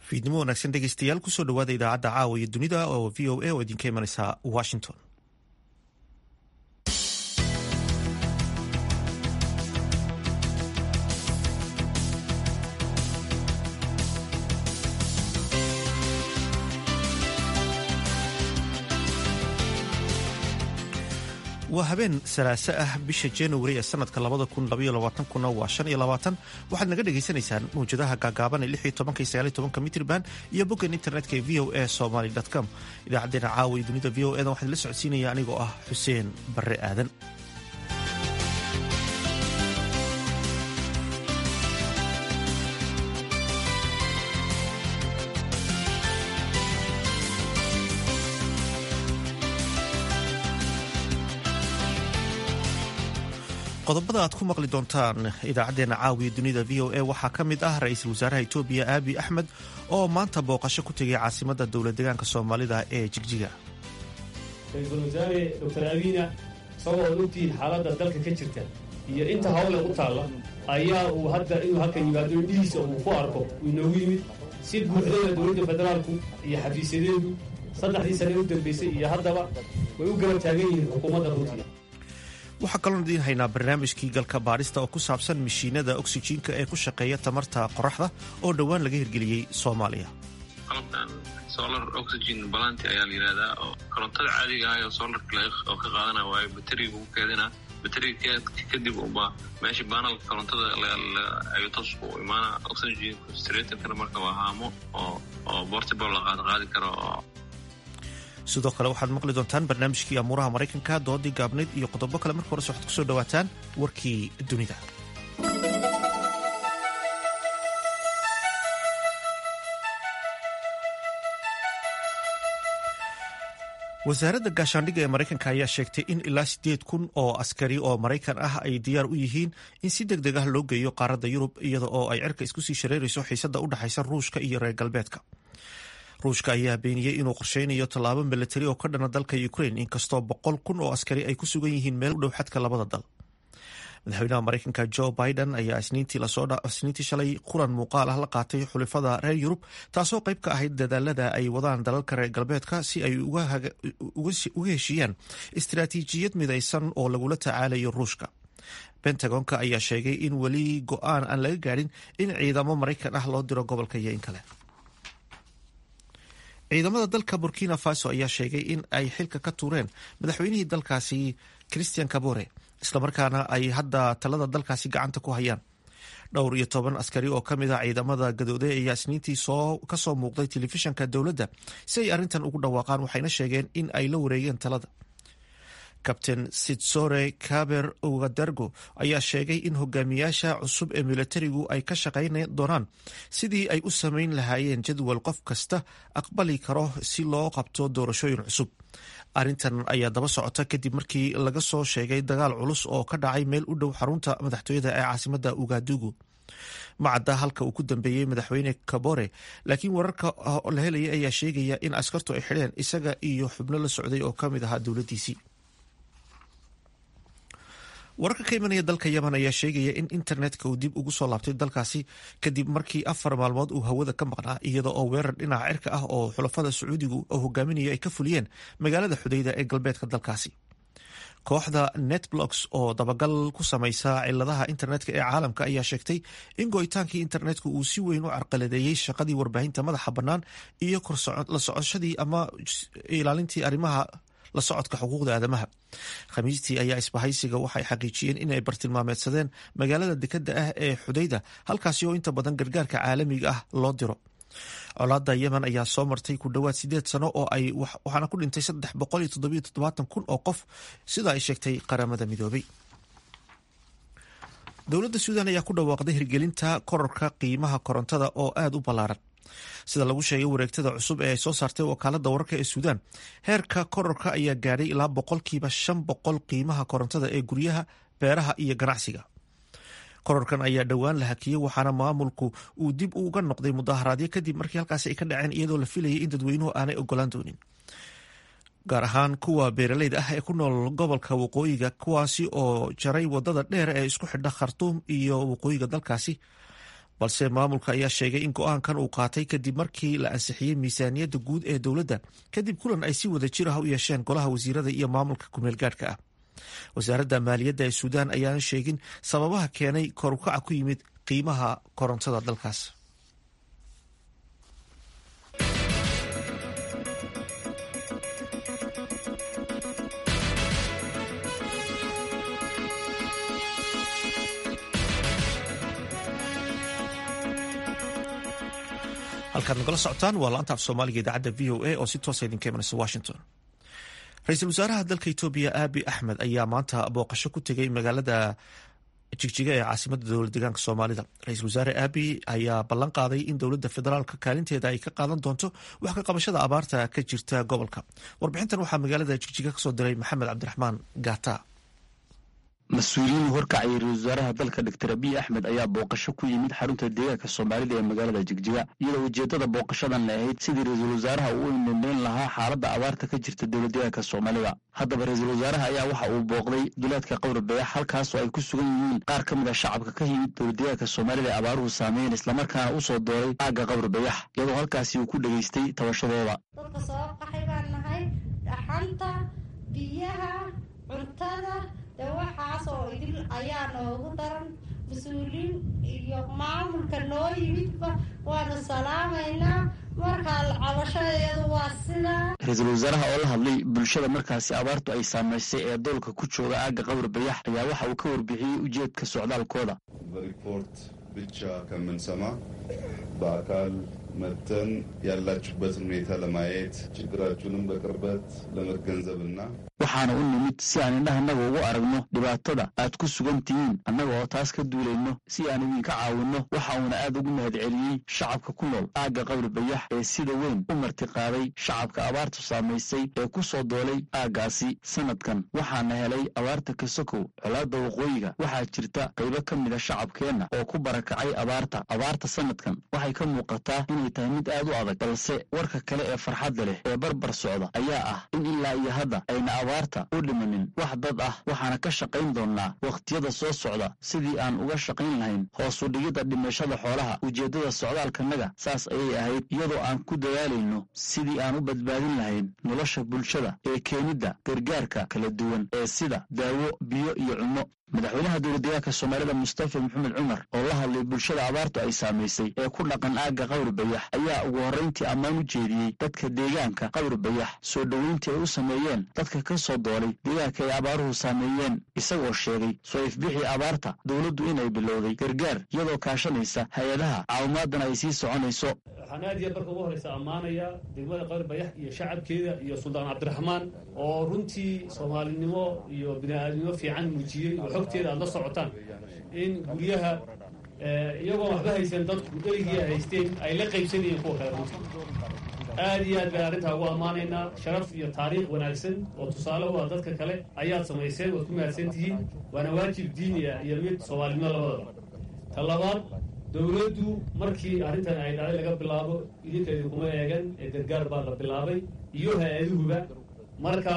fiidnimo wanaagsan dhegeystayaal kusoo dhawaada idaacadda caawa iyo dunida oo v o a oo idinka imanaysa washington waa habeen salaaso ah bisha januari ee sanadka labada kun labaiyo labaatankuna waa shan iyo labaatan waxaad naga dhagaysanaysaan mawjadaha gaagaaban ee lix iyo tobanka iyo sagaal iyo tobanka mitrban iyo boggan internetka ee v o a somaly com idaacadeena caawa iyo dunida v o edan waxaan la socodsiinaya anigoo ah xuseen barre aadan qodobada aad ku maqli doontaan idaacadeena caawiya dunida v o a waxaa ka mid ah ra-iisul wasaaraha etoobiya aabi axmed oo maanta booqasho ku tegay caasimada dowlad deegaanka soomaalida ee jigjiga ra-iisul wasaare doctor abiina isagoo ad ogtihiin xaaladda dalka ka jirta iyo inta hawle u taalla ayaa uu hadda inuu halkan yimaado indhihiisa uu ku arko uu inoogu yimid si buuxdana dowladda federaalku iyo xafiisyadeedu saddexdii sane u dambaysay iyo haddaba way u garab taagan yihiin xukuumadda ruutiya waxaa kaloon idiin haynaa barnaamijkii galka baadhista oo ku saabsan mishiinada oksijiinka ee ku shaqeeya tamarta qoraxda oo dhowaan laga hirgeliyey soomaaliya qalabkan solar oxygen balanti ayaa la yidhahdaa oo korontada caadiga ah oo solarka oo ka qaadana waayo bateriga u keedina bateriga kadib uba meesha baanalka korontada ayuu toos u imaana oxygen stratorkana marka waa haamo oo oo portable la qaad qaadi karo oo sidoo kale waxaad maqli doontaan barnaamijkii amuuraha maraykanka doodii gaabnayd iyo qodobo kale marka horese waxaad kusoo dhawaataan warkii dunida wasaaradda gaashaandhigga ee maraykanka ayaa sheegtay in ilaa siddeed kun oo askari oo maraykan ah ay diyaar u yihiin in si deg deg ah loo geeyo qaaradda yurub iyada oo ay cerka isku sii shareerayso xiisadda u dhexaysa ruushka iyo reer galbeedka ruushka ayaa beeniyey inuu qorsheynayo tallaabo milatari oo ka dhana dalka ukraine inkastoo boqol kun oo askari ay ku sugan yihiin meel u dhow xadka labada dal madaxweynaha maraykanka jo biden ayaa isniintii shalay kulan muuqaal ah la qaatay xulifada reer yurub taasoo qayb ka ahayd dadaalada ay wadaan dalalka reer galbeedka si ay uga heshiiyaan istaraatiijiyad midaysan oo lagula tacaalayo ruushka bentagonka ayaa sheegay in weli go-aan aan laga gaadhin in ciidamo maraykan ah loo diro gobolka iyo in kale ciidamada dalka burkina faso ayaa sheegay in ay xilka ka tuureen madaxweynihii dalkaasi christian kabore islamarkaana ay hadda talada dalkaasi gacanta ku hayaan dhowr iyo toban askari oo kamid ah ciidamada gadooday ayaa isniintii kasoo muuqday telefishanka dowladda si ay arrintan ugu dhawaaqaan waxayna sheegeen in ay la wareegeen talada kabtain sitsore kaber ogadargo ayaa sheegay in hogaamiyaasha cusub ee milatarigu ay ka shaqayn doonaan sidii ay u samayn lahaayeen jadwal qof kasta aqbali karo si loo qabto doorashooyin cusub arrintan ayaa daba socota kadib markii laga soo sheegay dagaal culus oo ka dhacay meel u dhow xarunta madaxtooyada ee caasimada ugadugu macadda halka uu ku dambeeyey madaxweyne kabore laakiin wararka la helaya ayaa sheegaya in askartu ay xidheen isaga iyo xubno la socday oo kamid ahaa dowladdiisii wararka ka imanaya dalka yemen ayaa sheegaya in internetka uu dib ugu soo laabtay dalkaasi kadib markii afar maalmood uu hawada ka maqnaa iyada oo weerar dhinaca cirka ah oo xulafada sacuudigu oo hogaaminaya ay ka fuliyeen magaalada xudayda ee galbeedka dalkaasi kooxda netblocks oo dabagal ku samaysa ciladaha internetka ee caalamka ayaa sheegtay in go'itaankii internetka uu si weyn u carqaladeeyey shaqadii warbaahinta madaxa bannaan iyo la socoshadii ama ilaalintii arrimaha la socodka xuquuqda aadamaha khamiistii ayaa isbahaysiga waxay xaqiijiyeen inay bartilmaameedsadeen magaalada dekadda ah ee xudayda halkaasi oo inta badan gargaarka caalamiga ah loo diro colaada yemen ayaa soo martay ku dhowaad sideed sano oo ay waxaana ku dhintay saddex boqol iyo toddobiyo toddobaatan kun oo qof sida ay sheegtay qaramada midoobay dowladda suudan ayaa ku dhawaaqday hirgelinta kororka qiimaha korontada oo aada u ballaaran sida lagu sheegay wareegtada cusub ee ay soo saartay wakaalada wararka ee suudaan heerka kororka ayaa gaadhay ilaa boqolkiiba shan boqol qiimaha korontada ee guryaha beeraha iyo ganacsiga kororkan ayaa dhowaan la hakiyey waxaana maamulku uu dib uga noqday mudaharaadyo kadib markii halkaasi ay ka dhaceen iyadoo la filayay in dadweynuhu aanay ogolaan doonin gaar ahaan kuwa beeraleyda ah ee ku nool gobolka waqooyiga kuwaasi oo jaray wadada dheer ee isku xidha khartuum iyo waqooyiga dalkaasi balse maamulka ayaa sheegay in go-aankan uu qaatay kadib markii la ansixiyey miisaaniyadda guud ee dowladda kadib kulan ay si wada jir ah u yeesheen golaha wasiirada iyo maamulka kumeel gaadhka ah wasaaradda maaliyadda ee suudaan ayaana sheegin sababaha keenay korukaca ku yimid qiimaha korontada dalkaas halkaad nagala socotaan waa laanta af soomaaliga idaacadda v o a oo si toosa idinka imanaysa washington ra-iisul wasaaraha dalka etoobiya aabi axmed ayaa maanta booqasho ku tegay magaalada jigjiga ee caasimada dowlad deegaanka soomaalida ra-iisul wasaare aabi ayaa ballan qaaday in dowladda federaalka kaalinteeda ay ka qaadan doonto wax ka qabashada abaarta ka jirta gobolka warbixintan waxaa magaalada jigjiga kasoo diray maxamed cabdiraxmaan gata mas-uuliyiin horkacaya ra-isul wasaaraha dalka doctor abiy axmed ayaa booqasho ku yimid xarunta deegaanka soomaalida ee magaalada jigjiga iyadoo ujeedada booqashadan la ahayd sidii ra-iisul wasaaraha uu indhendheyn lahaa xaaladda abaarta ka jirta dowlad deegaanka soomaalida haddaba ra-iisul wasaaraha ayaa waxa uu booqday duleedka qowra bayax halkaasoo ay ku sugan yihiin qaar ka mid a shacabka ka yimid dowlad deegaanka soomaalida ee abaaruhu saameyn islamarkaana u soo dooray aagga qowra bayax iyadoo halkaasi uu ku dhegaystay tabashadooda dadka soo qaxay baan nahay dhaxanta biyaha cuntada dee waxaas oo idil ayaa noogu daran mas-uuliin iyo maamulka noo yimidba waanu salaamaynaa markaa cabashadeedu waa sidaa ra-iisul wasaaraha oo la hadlay bulshada markaasi abaartu ay saamaysay ee doolka ku jooga aagga qowr bayax ayaa waxa uu ka warbixiyey ujeedka socdaalkooda በሪፖርት ብቻ ከምንሰማ በአካል መጥተን ያላችሁበትን ሁኔታ ለማየት ችግራችሁንም በቅርበት ለመገንዘብና waxaana u nimid si aan indhahanaga ugu aragno dhibaatada aad ku sugan tihiin annaga oo taas ka duulayno si aan idinka caawinno waxa uuna aad ugu mahadceliyey shacabka ku nool aagga qowri bayax ee sida weyn u martiqaaday shacabka abaartu saamaysay ee ku soo doolay aaggaasi sanadkan waxaana helay abaarta kasokow colaadda waqooyiga waxaa jirta qaybo ka mida shacabkeenna oo ku barakacay abaarta abaarta sanadkan waxay ka muuqataa inay tahay mid aad u adag balse warka kale ee farxadda leh ee barbar socda ayaa ah in ilaa iyo hadda ayna abaarta u dhimanin wax dad ah waxaana ka shaqayn doonnaa wakhtiyada soo socda sidii aan uga shaqayn lahayn hoos u dhigidda dhimashada xoolaha ujeeddada socdaalkanaga saas ayay ahayd iyadoo aan ku dadaalayno sidii aan u badbaadin lahayn nolosha bulshada ee keenidda gargaarka kala duwan ee sida daawo biyo iyo cunno madaxweynaha dowladdeegaanka soomaalida mustafa maxamed cumar oo la hadlay bulshada abaartu ay saamaysay ee ku dhaqan aagga qawri bayax ayaa ugu horrayntii ammaan u jeediyey dadka deegaanka qawri bayax soo dhoweyntii ay u sameeyeen dadka ka soo doolay deegaanka ay abaaruhu saameeyeen isagoo sheegay soo ifbixii abaarta dowladdu inay bilowday gargaar iyadoo kaashanaysa hay-adaha caawimaadana ay sii soconayso waxaan aad iyo marka ugu horreysa ammaanayaa degmada qawri bayax iyo shacabkeeda iyo suldaan cabdiraxmaan oo runtii soomaalinimo iyo bini-aadnimo fiican muujiyey oo xogteeda aad la socotaan in guryaha iyagoo waxba haysan dadku dherigii ay haysteen ay la qaybsanayeen kuwa kale runtii aad iyo aad baan arrintaa ugu ammaanaynaa sharaf iyo taariikh wanaagsan oo tusaale u ah dadka kale ayaad samayseen waad ku mahadsan tihiin waana waajib diiniya iyo mid soomaalinimo labadaba ta labaad dowladdu markii arrintan ay dhacday laga bilaabo idinka idinkuma eegan ee gargaar baa la bilaabay iyo hay-aduhuba marka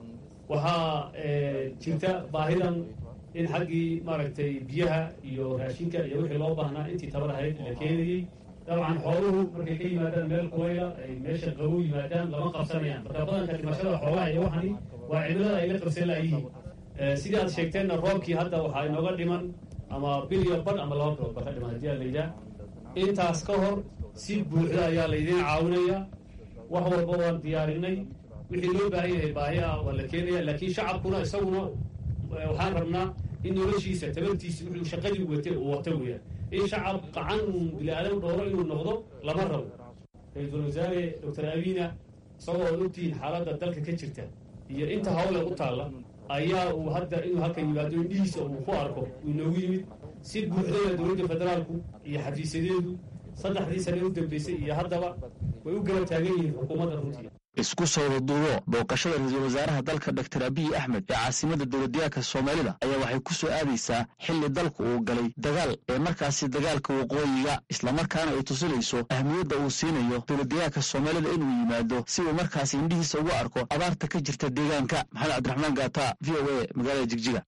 waxaa jirta baahidan in xaggii maaragtay biyaha iyo raashinka iyo wixii loo baahnaa intii tabar ahayd la keenayey dabcan xooluhu markay ka yimaadaan meel kulayla ay meesha qabow yimaadaan lama qabsanayaan marka badanka dhimashada xoolaha iyo waxani waa cimilada ay la qabsan laayihiin sidii aad sheegteenna roobkii hadda waxaa inooga dhiman ama bil iyo badh ama laba bilood ba ka dhiman haddii aa layidhaah intaas ka hor si buuxda ayaa laydiin caawinaya wax walba waan diyaarinay wixii loo baahan yahay baahi ah waa la keenaya laakiin shacabkuna isaguna waxaan rabnaa in noloshiisa tabartiisa wuxuu shaqadii wate uu wato weeyaan in shacab qacan uu bini-aadan dhooro inuu noqdo lama rabo ra-iisul wasaare doctor abiina isagoo ad ogtihiin xaaladda dalka ka jirta iyo inta hawle u taalla ayaa uu hadda inuu halkan yimaado indhihiisa uu ku arko uu inoogu yimid si buuxdaya dowladda federaalku iyo xafiisyadeedu saddexdii sane u dambeysay iyo haddaba way u garab taagan yihiin xukuumadda runtii isku sawda duubo booqashada ra-iisul wasaaraha dalka doctor abiy axmed ee caasimada dowladdeegaanka soomaalida ayaa waxay ku soo aadaysaa xilli dalku uu galay dagaal ee markaasi dagaalka waqooyiga islamarkaana ay tusinayso ahmiyadda uu siinayo dowladdeegaanka soomaalida inuu yimaado si uu markaasi indhihiisa ugu arko abaarta ka jirta deegaanka maxamed cabdiraxmaan gaata v o a magaalada jigjiga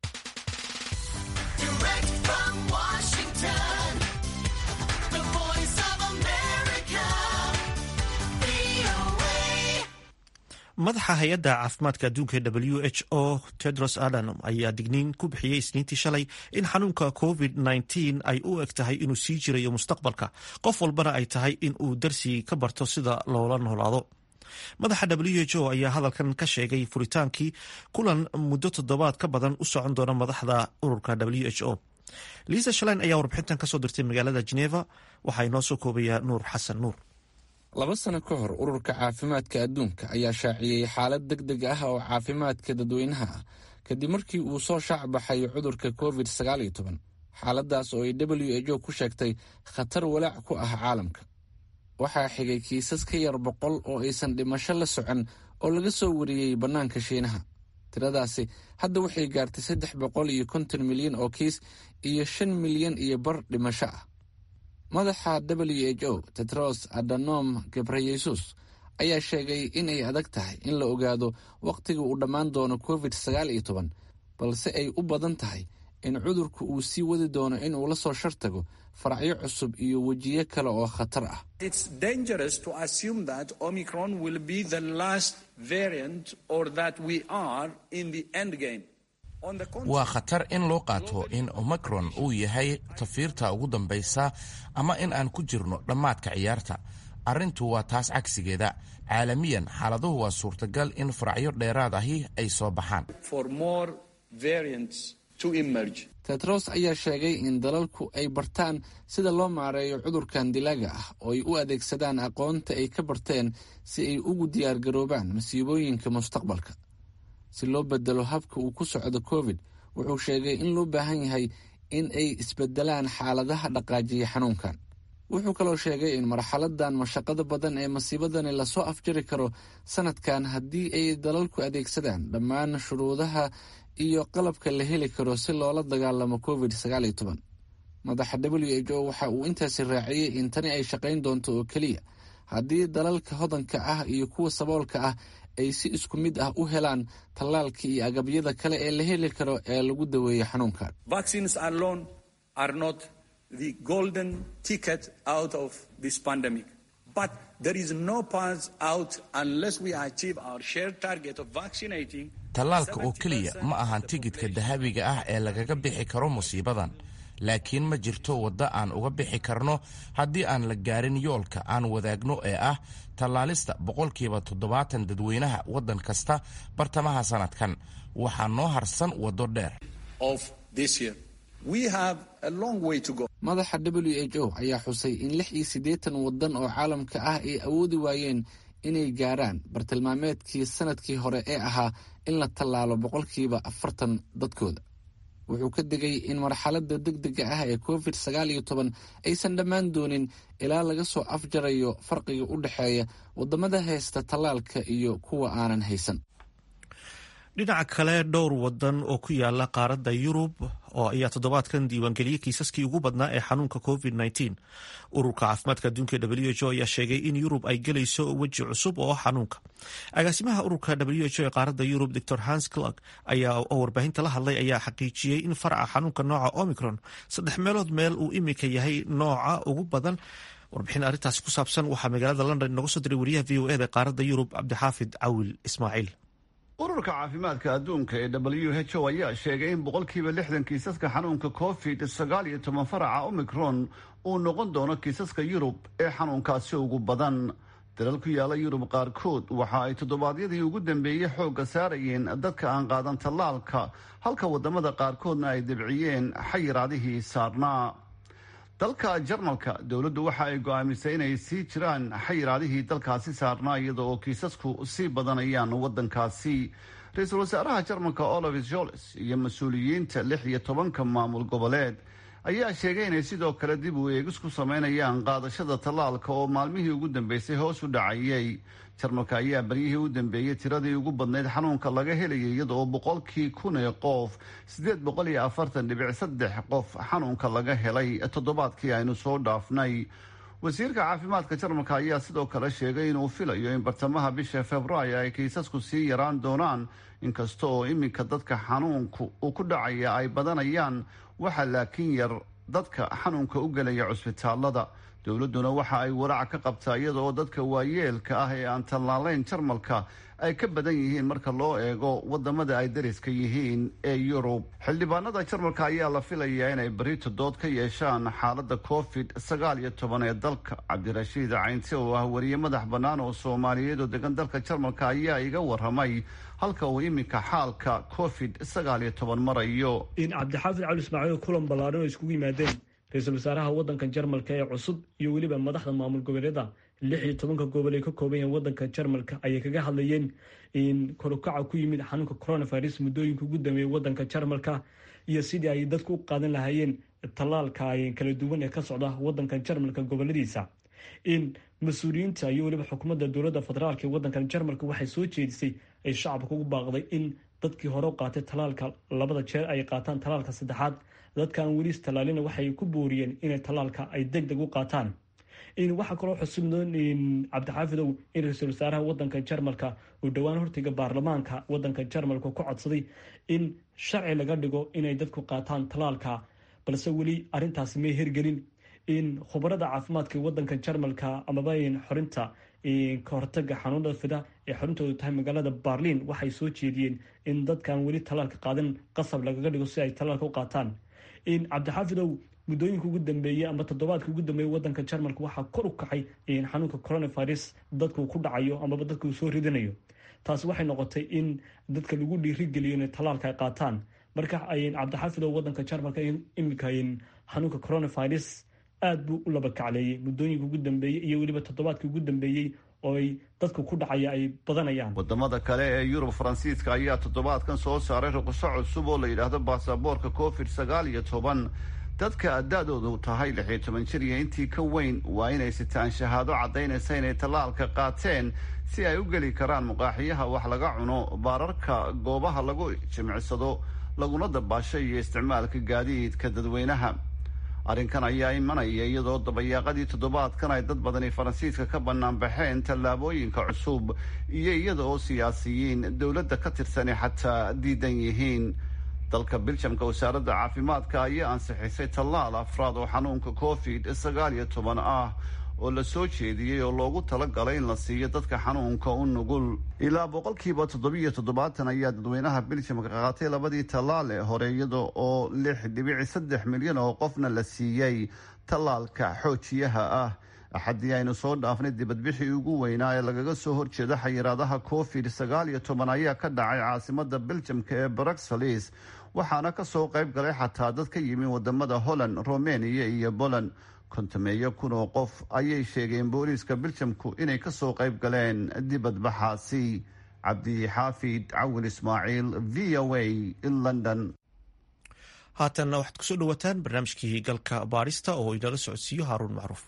madaxa hay-adda caafimaadka adduunka ee w h o tedros adhanom ayaa digniin ku bixiyey isniintii shalay in xanuunka covid -19 ay u eg tahay inuu sii jirayo mustaqbalka qof walbana ay tahay in uu darsi ka barto sida loola noolaado madaxa w h o ayaa hadalkan ka sheegay furitaankii kulan muddo toddobaad ka badan u socon doona madaxda ururka w h o liisa shalein ayaa warbixintan kasoo dirtay magaalada geneva waxaa inoo soo koobayaa nuur xasan nuur laba sano ka hor ururka caafimaadka adduunka ayaa shaaciyey xaalad deg deg ah oo caafimaadka dadweynaha ah kadib markii uu soo shaac baxay cudurka covid sagaaliyo toban xaaladaas oo ay w h o ku sheegtay khatar walaac ku ah caalamka waxaa xigay kiisas ka yar boqol oo aysan dhimasho la socon oo laga soo wariyey bannaanka shiinaha tiradaasi hadda waxay gaartay saddex boqol iyo konton milyan oo kiis iyo shan milyan iyo bar dhimasho ah madaxa w h o tetros adanom gebreyesus ayaa sheegay inay adag tahay in la ogaado wakhtiga uu dhammaan doono covid sagaal iyo toban balse ay u badan tahay in cudurku uu sii wadi doono inuu la soo shartago faracyo cusub iyo wejiyo kale oo khatar ah waa khatar in loo qaato in omicron uu yahay tafiirta ugu dambaysa ama in aan ku jirno dhammaadka ciyaarta arrintu waa taas cagsigeeda caalamiyan xaaladuhu waa suurtagal in faracyo dheeraad ahi ay soo baxaan tetros ayaa sheegay in dalalku ay bartaan sida loo maareeyo cudurkan dilaaga ah oo ay u adeegsadaan aqoonta ay ka barteen si ay ugu diyaargaroobaan masiibooyinka mustaqbalka si loo bedelo habka uu ku socdo covid wuxuu sheegay in loo baahan yahay in ay isbedelaan xaaladaha dhaqaajiya xanuunkan wuxuu kaloo sheegay in marxaladan mashaqada badan ee masiibadani lasoo afjari karo sanadkan haddii ay dalalku adeegsadaan dhammaan shuruudaha iyo qalabka la heli karo si loola dagaalamo covid sagaaliyo toban madaxa w h o waxa uu intaasi raaciyey in tani ay shaqayn doonto oo keliya haddii dalalka hodanka ah iyo kuwa saboolka ah ay si isku mid ah u helaan tallaalka iyo agabyada kale ee la heli karo ee lagu daweeyo xanuunkan tallaalka oo keliya ma ahan tigidhka dahabiga ah ee lagaga bixi karo musiibadan laakiin ma jirto waddo aan uga bixi karno haddii aan la gaarin yoolka aan wadaagno ee ah tallaalista boqolkiiba toddobaatan dadweynaha waddan kasta bartamaha sanadkan waxaa noo harsan waddo dheer madaxa w h o ayaa xusay in lix iyo siddeetan waddan oo caalamka ah ay awoodi waayeen inay gaaraan bartilmaameedkii sanadkii hore ee ahaa in la tallaalo boqolkiiba afartan dadkooda wuxuu ka digay in marxaladda deg dega ah ee covid sagaal iyo toban aysan dhammaan doonin ilaa laga soo afjarayo farqiga u dhexeeya waddamada haysta tallaalka iyo kuwa aanan haysan dhinaca kale dhowr wadan oo ku yaala qaaradda yurub oo ayaa toddobaadkan diiwaangeliyey kiisaskii ugu badnaa ee xanuunka covid -19 ururka caafimaadka adduunka w h o ayaa sheegay in yurub ay gelayso weji cusub oo xanuunka agaasimaha ururka w h o ee qaaradda yurub dor hans clark ayaa oo warbaahinta la hadlay ayaa xaqiijiyey in faraca xanuunka nooca omicron saddex meelood meel uu imika yahay nooca ugu badan warbixin arrintaasi ku saabsan waxaa magaalada london inooga soo diray wariyaha v o eda qaaradda yurub cabdixaafid cawil ismaaciil ururka caafimaadka adduunka ee w h o ayaa sheegay in boqolkiiba lixdan kiisaska xanuunka covid sagaal iyo toban faraca omicron uu noqon doono kiisaska yurub ee xanuunkaasi ugu badan dalal ku yaala yurub qaarkood waxa ay toddobaadyadii ugu dambeeyey xoogga saarayeen dadka aan qaadan tallaalka halka wadamada qaarkoodna ay debciyeen xayiraadihii saarnaa dalka jarmalka dowladdu waxa ay go-aamisay inay sii jiraan xayiraadihii dalkaasi saarnaa iyada oo kiisasku sii badanayaan waddankaasi ra-iisul wasaaraha jarmalka olaf joles iyo mas-uuliyiinta lix iyo tobanka maamul goboleed ayaa sheegay inay sidoo kale dib u eegis ku sameynayaan qaadashada tallaalka oo maalmihii ugu dambeysay hoos u dhacayay jarmalka ayaa baryihii u dambeeyey tiradii ugu badnayd xanuunka laga helayay iyada oo boqolkii kun ee qof siddeed boqol iyo afartan dhibic saddex qof xanuunka laga helay toddobaadkii aynu soo dhaafnay wasiirka caafimaadka jarmalka ayaa sidoo kale sheegay inuu filayo in bartamaha bisha februaayo ay kiisasku sii yaraan doonaan inkasta oo iminka dadka xanuunku uu ku dhacaya ay badanayaan waxaa laakiin yar dadka xanuunka u gelaya cusbitaalada dowladduna waxa ay walaac ka qabtaa iyada oo dadka waayeelka ah ee aan tallaalayn jarmalka ay ka badan yihiin marka loo eego wadamada ay dariska yihiin ee yurub xildhibaanada jarmalka ayaa la filayaa inay berito dood ka yeeshaan xaalada covid sagaal iyo toban ee dalka cabdirashiid caynti oo ah wariye madax bannaan oo soomaaliyeed oo degan dalka jarmalka ayaa iga waramay halka uu iminka xaalka covid sagaal iyo toban marayo in cabdixaafid cali ismaaciil kulan ballaaran oo iskugu yimaadeen ra-iisul wasaaraha waddanka jarmalka ee cusub iyo weliba madaxda maamul goboleeda lix iyo tobanka gobol ay ka kooban yahen waddanka jarmalka ayay kaga hadlayeen in korukaca ku yimid xanuunka coronavirus muddooyinka ugu dambeeyay waddanka jarmalka iyo sidii ay dadku u qaadan lahaayeen tallaalka kala duwan ee ka socda waddanka jarmalka goboladiisa in mas-uuliyiinta iyo weliba xukuumadda dowladda federaalk ee waddanka jarmalka waxay soo jeedisay ay shacabka ugu baaqday in dadkii hore u qaatay tallaalka labada jeer ay qaataan tallaalka saddexaad dadka aan weli istallaalina waxay ku booriyeen inay tallaalka ay deg deg u qaataan waxaa kaloo xusubnoon cabdixaafidow in ra-iisul wasaaraha wadanka jarmalka uu dhowaan hortiga baarlamaanka wadanka jarmalka ku codsaday in sharci laga dhigo inay dadku qaataan tallaalka balse weli arintaasi may hirgelin in khubarada caafimaadka wadanka jarmalka amaba xorinta ka hortaga xanuunada fida ee xorintoodu tahay magaalada barliin waxay soo jeediyeen in dadkaan weli tallaalka qaadan qasab lagaga dhigo si ay tallaalka u qaataan cabdixaafidow muddooyinka ugu dambeeyey ama toddobaadka ugu dambeeyey wadanka jarmalka waxaa kor u kacay xanuunka coronavirus dadku ku dhacayo amaba dadka uu soo ridanayo taasi waxay noqotay in dadka lagu dhiirigeliyo inay tallaalka ay qaataan marka cabdixaafidow wadanka jarmalka iminka xanuunka coronavirus aada buu u laba kacleeyey muddooyinka ugu dambeeyey iyo weliba toddobaadka ugu dambeeyey oo ay dadka ku dhacaya ay badanayaan wadamada kale ee yurub faransiiska ayaa toddobaadkan soo saaray ruqso cusub oo la yidhaahdo baasaboorka covid sagaal iyo toban dadka da-doodu tahay lix iyo toban jir iyo intii ka weyn waa inay sitaan shahaado caddaynaysa inay tallaalka qaateen si ay u geli karaan muqaaxiyaha wax laga cuno baararka goobaha lagu jimicsado laguna dabaasho iyo isticmaalka gaadiidka dadweynaha arrinkan ayaa imanaya iyadoo dabayaaqadii toddobaadkan ay dad badani faransiiska ka bannaan baxeen tallaabooyinka cusub iyo iyada oo siyaasiyiin dowladda ka tirsani xataa diidan yihiin dalka biljamka wasaaradda caafimaadka ayaa ansixisay tallaal afraad oo xanuunka covid sagaal iyo toban ah oo la soo jeediyey oo loogu talagalay in la siiyo dadka xanuunka u nugul ilaa boqolkiiba toddobiiyo toddobaatan ayaa dadweynaha biljamka qaatay labadii tallaal ee hore iyada oo lix dhibici saddex milyan oo qofna la siiyey tallaalka xoojiyaha ah axaddii aynu soo dhaafnay dibadbixii ugu weynaa ee lagaga soo horjeeda xayiraadaha covid sagaal iyo toban ayaa ka dhacay caasimada biljamka ee bruxelles waxaana kasoo qayb galay xataa dad ka yimi wadamada holland romania iyo poland kontameeyo kun oo qof ayay sheegeen booliiska biljamku inay kasoo qayb galeen dibadbaxaasi cabdi xaafid cawil ismaaciil v o a london haatanna waxaad kusoo dhawataan barnaamijkii galka baarista oo inala socodsiiyo haaruun macruuf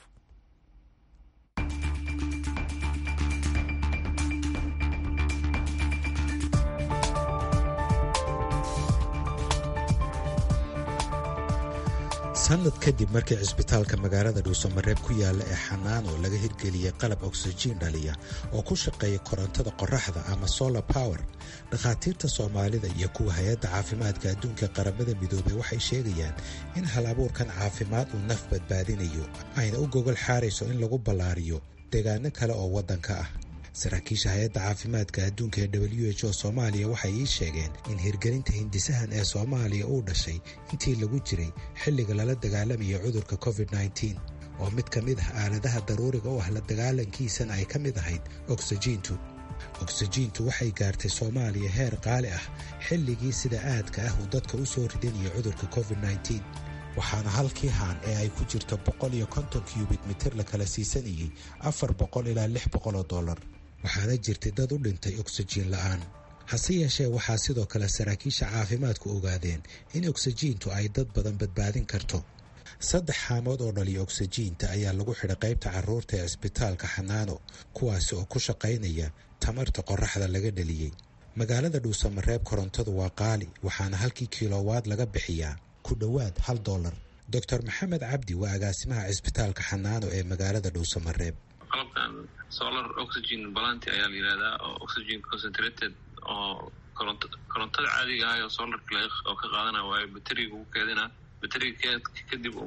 sanad kadib markii cisbitaalka magaalada dhuusamareeb ku yaala ee xanaano laga hirgeliyey qalab oksijiin dhaliya oo ku shaqeeya korontada qoraxda ama solar power dhakhaatiirta soomaalida iyo kuwa hay-adda caafimaadka adduunka qaramada midoobey waxay sheegayaan in hal abuurkan caafimaad uu naf badbaadinayo ayna u gogol xaarayso in lagu ballaariyo deegaano kale oo waddanka ah saraakiisha hay-adda caafimaadka adduunka ee w h o soomaaliya waxay ii sheegeen in hirgelinta hindisahan ee soomaaliya uu dhashay intii lagu jiray xilliga lala dagaalamaya cudurka covid nteen oo mid ka mid ah aaladaha daruuriga u ah la dagaalankiisana ay ka mid ahayd oksijiintu oksijiintu waxay gaartay soomaaliya heer qaali ah xilligii sida aadka ah uu dadka u soo ridinaya cudurka covid nteen waxaana halkii haan ee ay ku jirto boqol iyo konton kyubit mitir la kala siisanayay afar boqol ilaa lix boqol oo dollar waxaana jirtay dad u dhintay oksijiin la'aan hase yeeshee waxaa sidoo kale saraakiisha caafimaadku ogaadeen in oksijiintu ay dad badan badbaadin karto saddex xaamood oo dhaliya oksijiinta ayaa lagu xidhay qaybta carruurta ee cisbitaalka xanaano kuwaasi oo ku shaqaynaya tamarta qoraxda laga dhaliyey magaalada dhuusamareeb korontadu waa qaali waxaana halkii kilowaad laga bixiyaa ku dhowaad hal dolar doctor maxamed cabdi waa agaasimaha cisbitaalka xanaano ee magaalada dhuusamareeb qalabkan solar oxygen balanti ayaa la yihahdaa oo oxygen concentrated oo koronto korontada caadiga ah oo solarka oo ka qaadana waayo bateriga ugu keedina bateriga kadib unba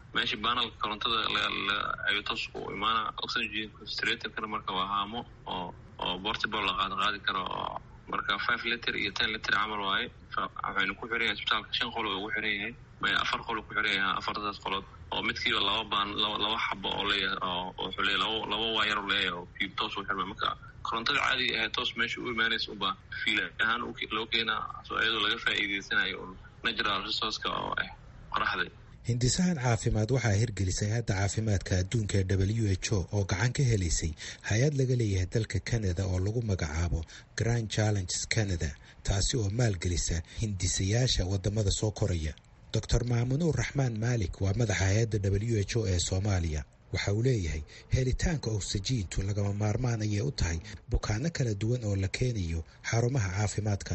meeshii baanalka korontada ayuu toos u imaana oxygen concentratorkana marka waa haamo oo oo portable la qaad qaadi karo oo marka five liter iyo ten liter camal waaye waxaynu ku xiran yahay isbitaalka shan qol ugu xiran yahay afar qol ku xiran yahay afartaas qolood oo midkiiba laba baan laba xabo oo leeyahay oo wuxuu leeyahay laba laba waayar u leeyahay oo kiib toos u xirma marka korontada caadiga ahayd toos meesha u imaanaysa ubaa fiil ahaan loo keenaa soo iyadoo laga faa'iideysanayo natural resourceka oo ah qoraxda hindisahan caafimaad waxaa hirgelisay hadda caafimaadka adduunka ee w h o oo gacan ka helaysay hay-ad laga leeyahay dalka canada oo lagu magacaabo grand challenges canada taasi oo maalgelisa hindisayaasha wadamada soo koraya doctor maamunuur raxmaan maalik waa madaxa hay-adda w h o ee soomaaliya waxa uu leeyahay helitaanka oksijiintu lagama maarmaan ayay u tahay bukaano kala duwan oo la keenayo xarumaha caafimaadka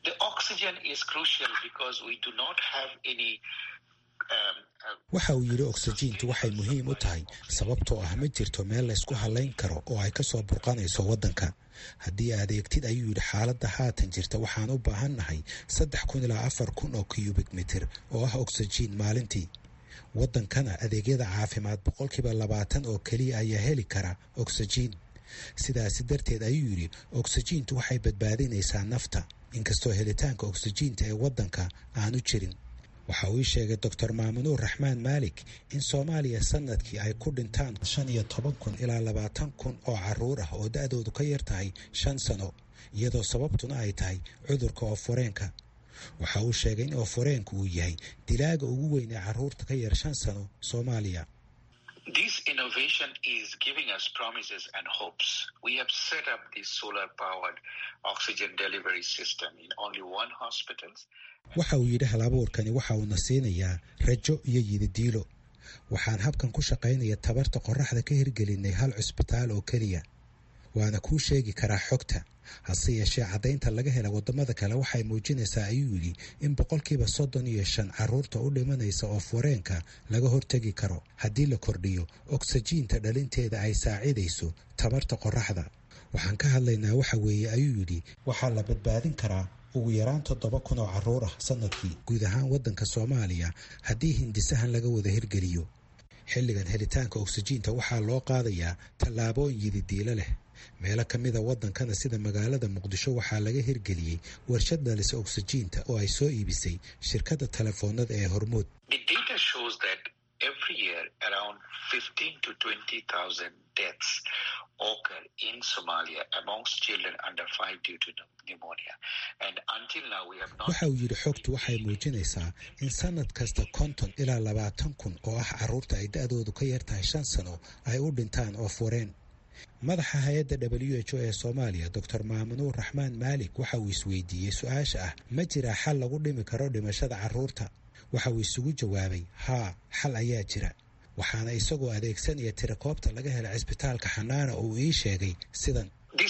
waxa uu yidhi oksijiintu waxay muhiim u tahay sababtoo ah ma jirto meel laysku halayn karo oo ay ka soo burqanayso waddanka haddii aad eegtid ayuu yidhi xaaladda haatan jirta waxaan u baahan nahay saddex kun ilaa afar kun oo cubik mitir oo ah oksijiin maalintii waddankana adeegyada caafimaad boqolkiiba labaatan oo keliya ayaa heli kara oksijiin sidaasi darteed ayuu yidhi oksijiintu waxay badbaadinaysaa nafta inkastoo helitaanka oksijiinta ee waddanka aanu jirin waxa uu ii sheegay doctor maamunuur raxmaan maalik in soomaaliya sanadkii ay ku dhintaan shan iyo toban kun ilaa labaatan kun oo caruur ah oo da-doodu ka yar tahay shan sano iyadoo sababtuna ay tahay cudurka ooforeenka waxa uu sheegay in ooforeenku uu yahay dilaaga ugu weyn ee caruurta ka yar shan sano soomaaliya waxa uu yidhi halabuurkani waxa uuna siinayaa rajo iyo yididiilo waxaan habkan ku shaqaynaya tabarta qoraxda ka hirgelinay hal cusbitaal oo keliya waana kuu sheegi karaa xogta hase yeeshee caddaynta laga hela waddamada kale waxay muujinaysaa ayuu yidhi in boqolkiiba soddon iyo shan caruurta u dhimanaysa oo foreenka laga hortegi karo haddii la kordhiyo oksijiinta dhalinteeda ay saacidayso tabarta qoraxda waxaan ka hadlaynaa waxa weeye ayuu yidhi waxaa la badbaadin karaa ugu yaraan toddoba kun oo caruur ah sanadkii guud ahaan waddanka soomaaliya haddii hindisahan laga wada hirgeliyo xilligan helitaanka oksijiinta waxaa loo qaadayaa tallaabooyin yididiilo leh meelo ka mida waddankana sida magaalada muqdisho waxaa laga hirgeliyey warshad dhalisa oksijiinta oo ay soo iibisay shirkadda telefoonada ee hormuud waxa uu yidhi xogtu waxay muujinaysaa in sanad kasta konton ilaa labaatan kun oo ah caruurta ay da-doodu ka yar tahay shan sano ay u dhintaan oo fureen madaxa hay-adda w h o ee soomaaliya doctor maamunuur raxmaan maalik waxa uu isweydiiyey su-aasha ah ma jiraa xal lagu dhimi karo dhimashada caruurta waxa uu isugu jawaabay haa xal ayaa jira waxaana isagoo adeegsanaya tirakoobta laga hela cisbitaalka xanaana uu ii sheegay sidan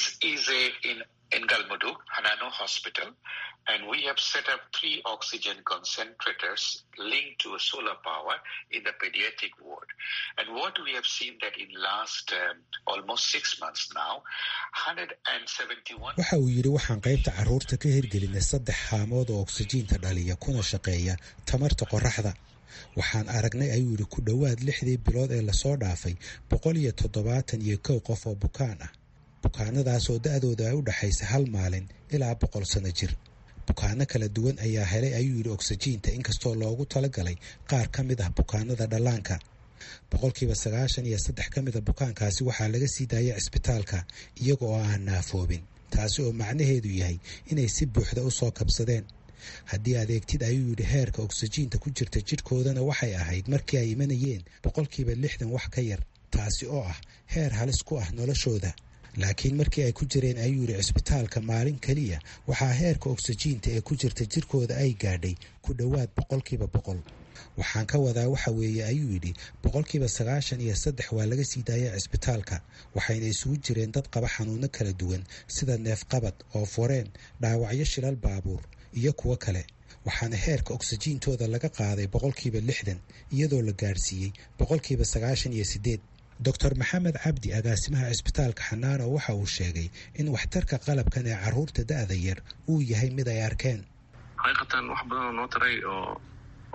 waxa uu yidhi waxaan qaybta caruurta ka hirgelinay saddex haamood oo oksijiinta dhaliya kuna shaqeeya tamarta qoraxda waxaan aragnay ayuu yidhi ku dhowaad lixdii bilood ee lasoo dhaafay boqol iyo toddobaatan iyo kow qof oo bukaan ah bukaanadaas oo da-dooda ay u dhexaysa hal maalin ilaa boqol sano jir bukaano kala duwan ayaa helay ayuu yidhi oksijiinta inkastoo loogu talagalay qaar ka mid ah bukaanada dhallaanka boqolkiiba sagaashan iyo saddex ka mida bukaankaasi waxaa laga sii daayay cisbitaalka iyaga oo aan naafoobin taasi oo macnaheedu yahay inay si buuxda u soo kabsadeen haddii adeegtid ayuu yidhi heerka oksijiinta ku jirta jidhkoodana waxay ahayd markii ay imanayeen boqolkiiba lixdan wax ka yar taasi oo ah heer halis ku ah noloshooda laakiin markii ay ku jireen ayuu yidhi cisbitaalka maalin keliya waxaa heerka oksijiinta ee ku jirta jirkooda ay gaadhay ku dhowaad boqolkiiba boqol waxaan ka wadaa waxa weeye ayuu yidhi boqolkiiba sagaashan iyo saddex waa laga sii daaya cisbitaalka waxayna isugu jireen dad qaba xanuuno kala duwan sida neefqabad oo foreen dhaawacyo shilal baabuur iyo kuwo kale waxaana heerka oksijiintooda laga qaaday boqolkiiba lixdan iyadoo la gaadhsiiyey boqolkiiba sagaashan iyo siddeed doctor maxamed cabdi agaasimaha cisbitaalka xanaano waxa uu sheegay in waxtarka qalabkan ee caruurta da-da yar uu yahay mid ay arkeen xaqiiqatan wax badanoo noo taray oo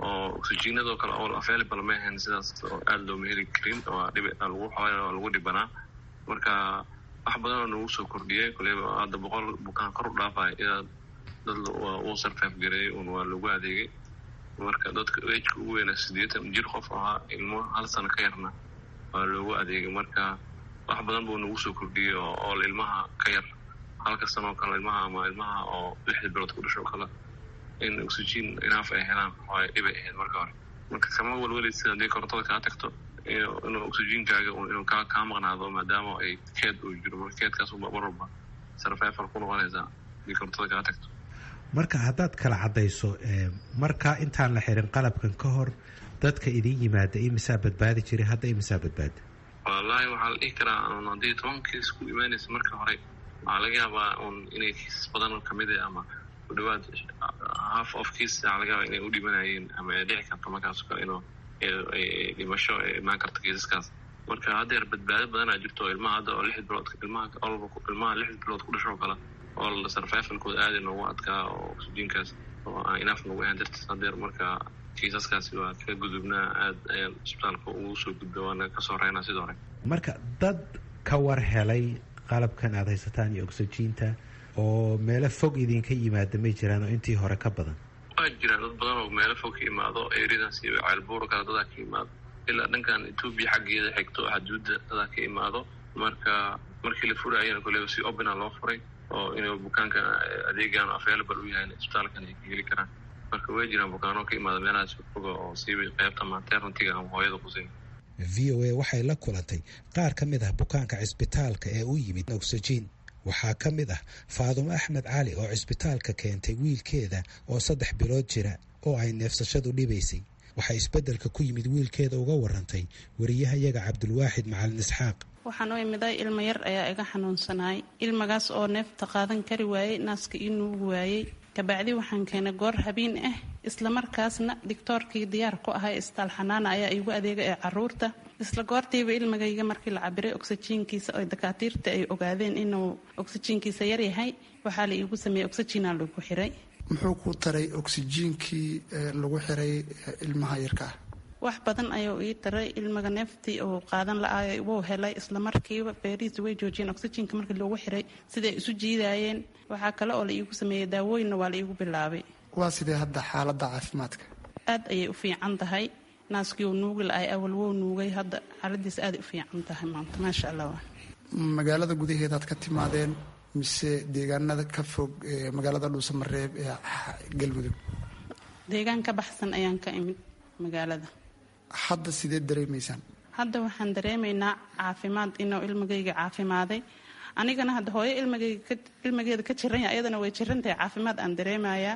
oo oxygenadoo kale oo available ma ahayn sidaas oo aada looma heli karin waa dhib lagu xooy oo lagu dhibanaa marka wax badan oo nagu soo kordhiyay koleyba hadda boqol bukaan kor u dhaafay ilaa dad uu sarfaaf gareeyay un waa lagu adeegay marka dadka ejka ugu weyna siddeetan jir qof ahaa ilmo hal sano ka yarna waa loogu adeegay marka wax badan buu nagu soo kordhiyey oo ool ilmaha ka yar halka sanoo kale ilmaha ama ilmaha oo lixda bilood ku dhasho kale in oxygen inaaf ay helaan waay dhibay ahayd marka hore marka kama walwaleysid haddii korontada kaa tagto inuu oxygenkaaga inuu kaa kaa maqnaado maadaama ay keed uu jiro marka keedkaas mar walba sarfeefal ku noqonaysaa haddii korontada kaa tagto marka haddaad kala caddayso markaa intaan la xirin qalabkan ka hor dadka idin yimaada imisaa badbaadi jiray hadda imisaa badbaada wallaahi waxaa la dhihi karaa un haddii toban kiis ku imaanaysa marka hore waxaa laga yaabaa un inay kiisas badan kamid ah ama ku dhawaad half of kiis waxaa laga yaabaa inay u dhimanayeen ama ay dhici karto markaas kale inuu dhimasho ay imaan karto kiisaskaas marka haddeer badbaado badanaa jirto ilmaha hadda oo lixda bilood ilmaha olba ilmaha lixda bilood ku dhashoo kale oo sarfeefalkooda aada noogu adkaa oo oxygenkaas oo aan inaaf nagu ahan dartiis haddeer marka kiisaskaasi waa ka gudubnaa aad ayaan isbitaalka ugu soo gudba waana kasoo reynaa sidoo hore marka dad ka war helay qalabkan aada haysataan iyo oxygiinta oo meelo fog idinka yimaada may jiraan oo intii hore ka badan waa jiraan dad badan oo meelo fog ka imaado eryadaas iyo ceelbuur kale dadaa ka imaado ilaa dhankan etoobiya xaggeeda xigto xaduudda dadaa ka imaado marka markii la furaayana koleba si opena loo furay oo inuu bukaanka adeegan available u yahay isbitaalkan ay ka heli karaan marka way jiraan bukaano ka imaada meelahaas foga oo siiba qaybta maternitiga ama hooyada qusin v o a waxay la kulantay qaar ka mid ah bukaanka cisbitaalka ee u yimid oxygen waxaa ka mid ah faadumo axmed cali oo cisbitaalka keentay wiilkeeda oo saddex bilood jira oo ay neefsashadu dhibaysay waxay isbeddelka ku yimid wiilkeeda uga warantay wariyahayaga cabdulwaaxid macalin isxaaq waxaan u imiday ilmo yar ayaa iga xanuunsanaay ilmagaas oo neefta qaadan kari waayey naaska ii nuugi waayey kabacdi waxaan keenay goor habeen ah islamarkaasna digtoorkii diyaar ku ahay isbitaal xanaana ayaa iigu adeega ee caruurta isla goortiiba ilmagayga markii la cabiray oxyjiinkiisa oo dakaatiirta ay ogaadeen inuu oxyjiinkiisa yaryahay waxaa la iigu sameeyey oxyjiina lagu xiray muxuu ku taray oxyjiinkii lagu xiray ilmaha yarka ah wax badan ayuu ii taray ilmaga neeftii uu qaadan la-aay wuu helay islamarkiiba beerihiisa way joojiyeen oxyjiinka markii loogu xiray siday isu jiidaayeen waxaa kale oo la iigu sameeyey daawooyinna waa la iigu bilaabay waa sidee hadda xaaladda caafimaadka aad ayay u fiican tahay naaskii uu nuugi la-ay awal wou nuugay hadda xaaladiisa aaday u fiican tahay maanta maasha allah magaalada gudaheedaad ka timaadeen mise deegaanada ka fog magaalada dhuusamareeb ee galmudug deegaan ka baxsan ayaan ka imid magaalada hadda sidee dareemaysaan hadda waxaan dareemaynaa caafimaad inuu ilmagayga caafimaaday anigana hadda hooyo ilmageeda ka jiranya ayadana way jirantahay caafimaad aan dareemayaa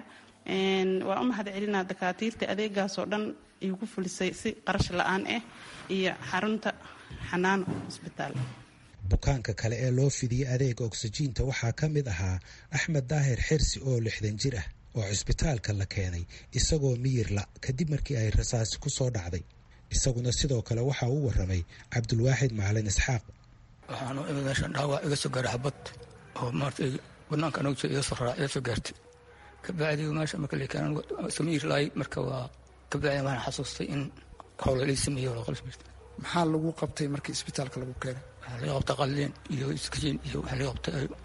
waa u mahad celinaa dakaatiirta adeegaasoo dhan iigu fulisay si qarash la-aan ah iyo xarunta xanaano isbitaal bukaanka kale ee loo fidiyey adeega oksijiinta waxaa ka mid ahaa axmed daahir xirsi oo lixdan jir ah oo cisbitaalka la keenay isagoo miyirla kadib markii ay rasaasi ku soo dhacday isaguna sidoo kale waxa uu waramay cabdulwaaxid macalin isxaaq waxaan u imid meeshan dhaawac iga soo gaaray xabad oo maartay banaanka anagu jira iga soo raraa iga soo gaartay kabacdi meesha marka la keenan samiir laay marka waa kabacdi waxaan xasuustay in howl lii sameeyo wala qolis maxaa lagu qabtay markii isbitaalka lagu keenay waxaa laga qabtay qalliin iyo iskajiin iyo waxaa laga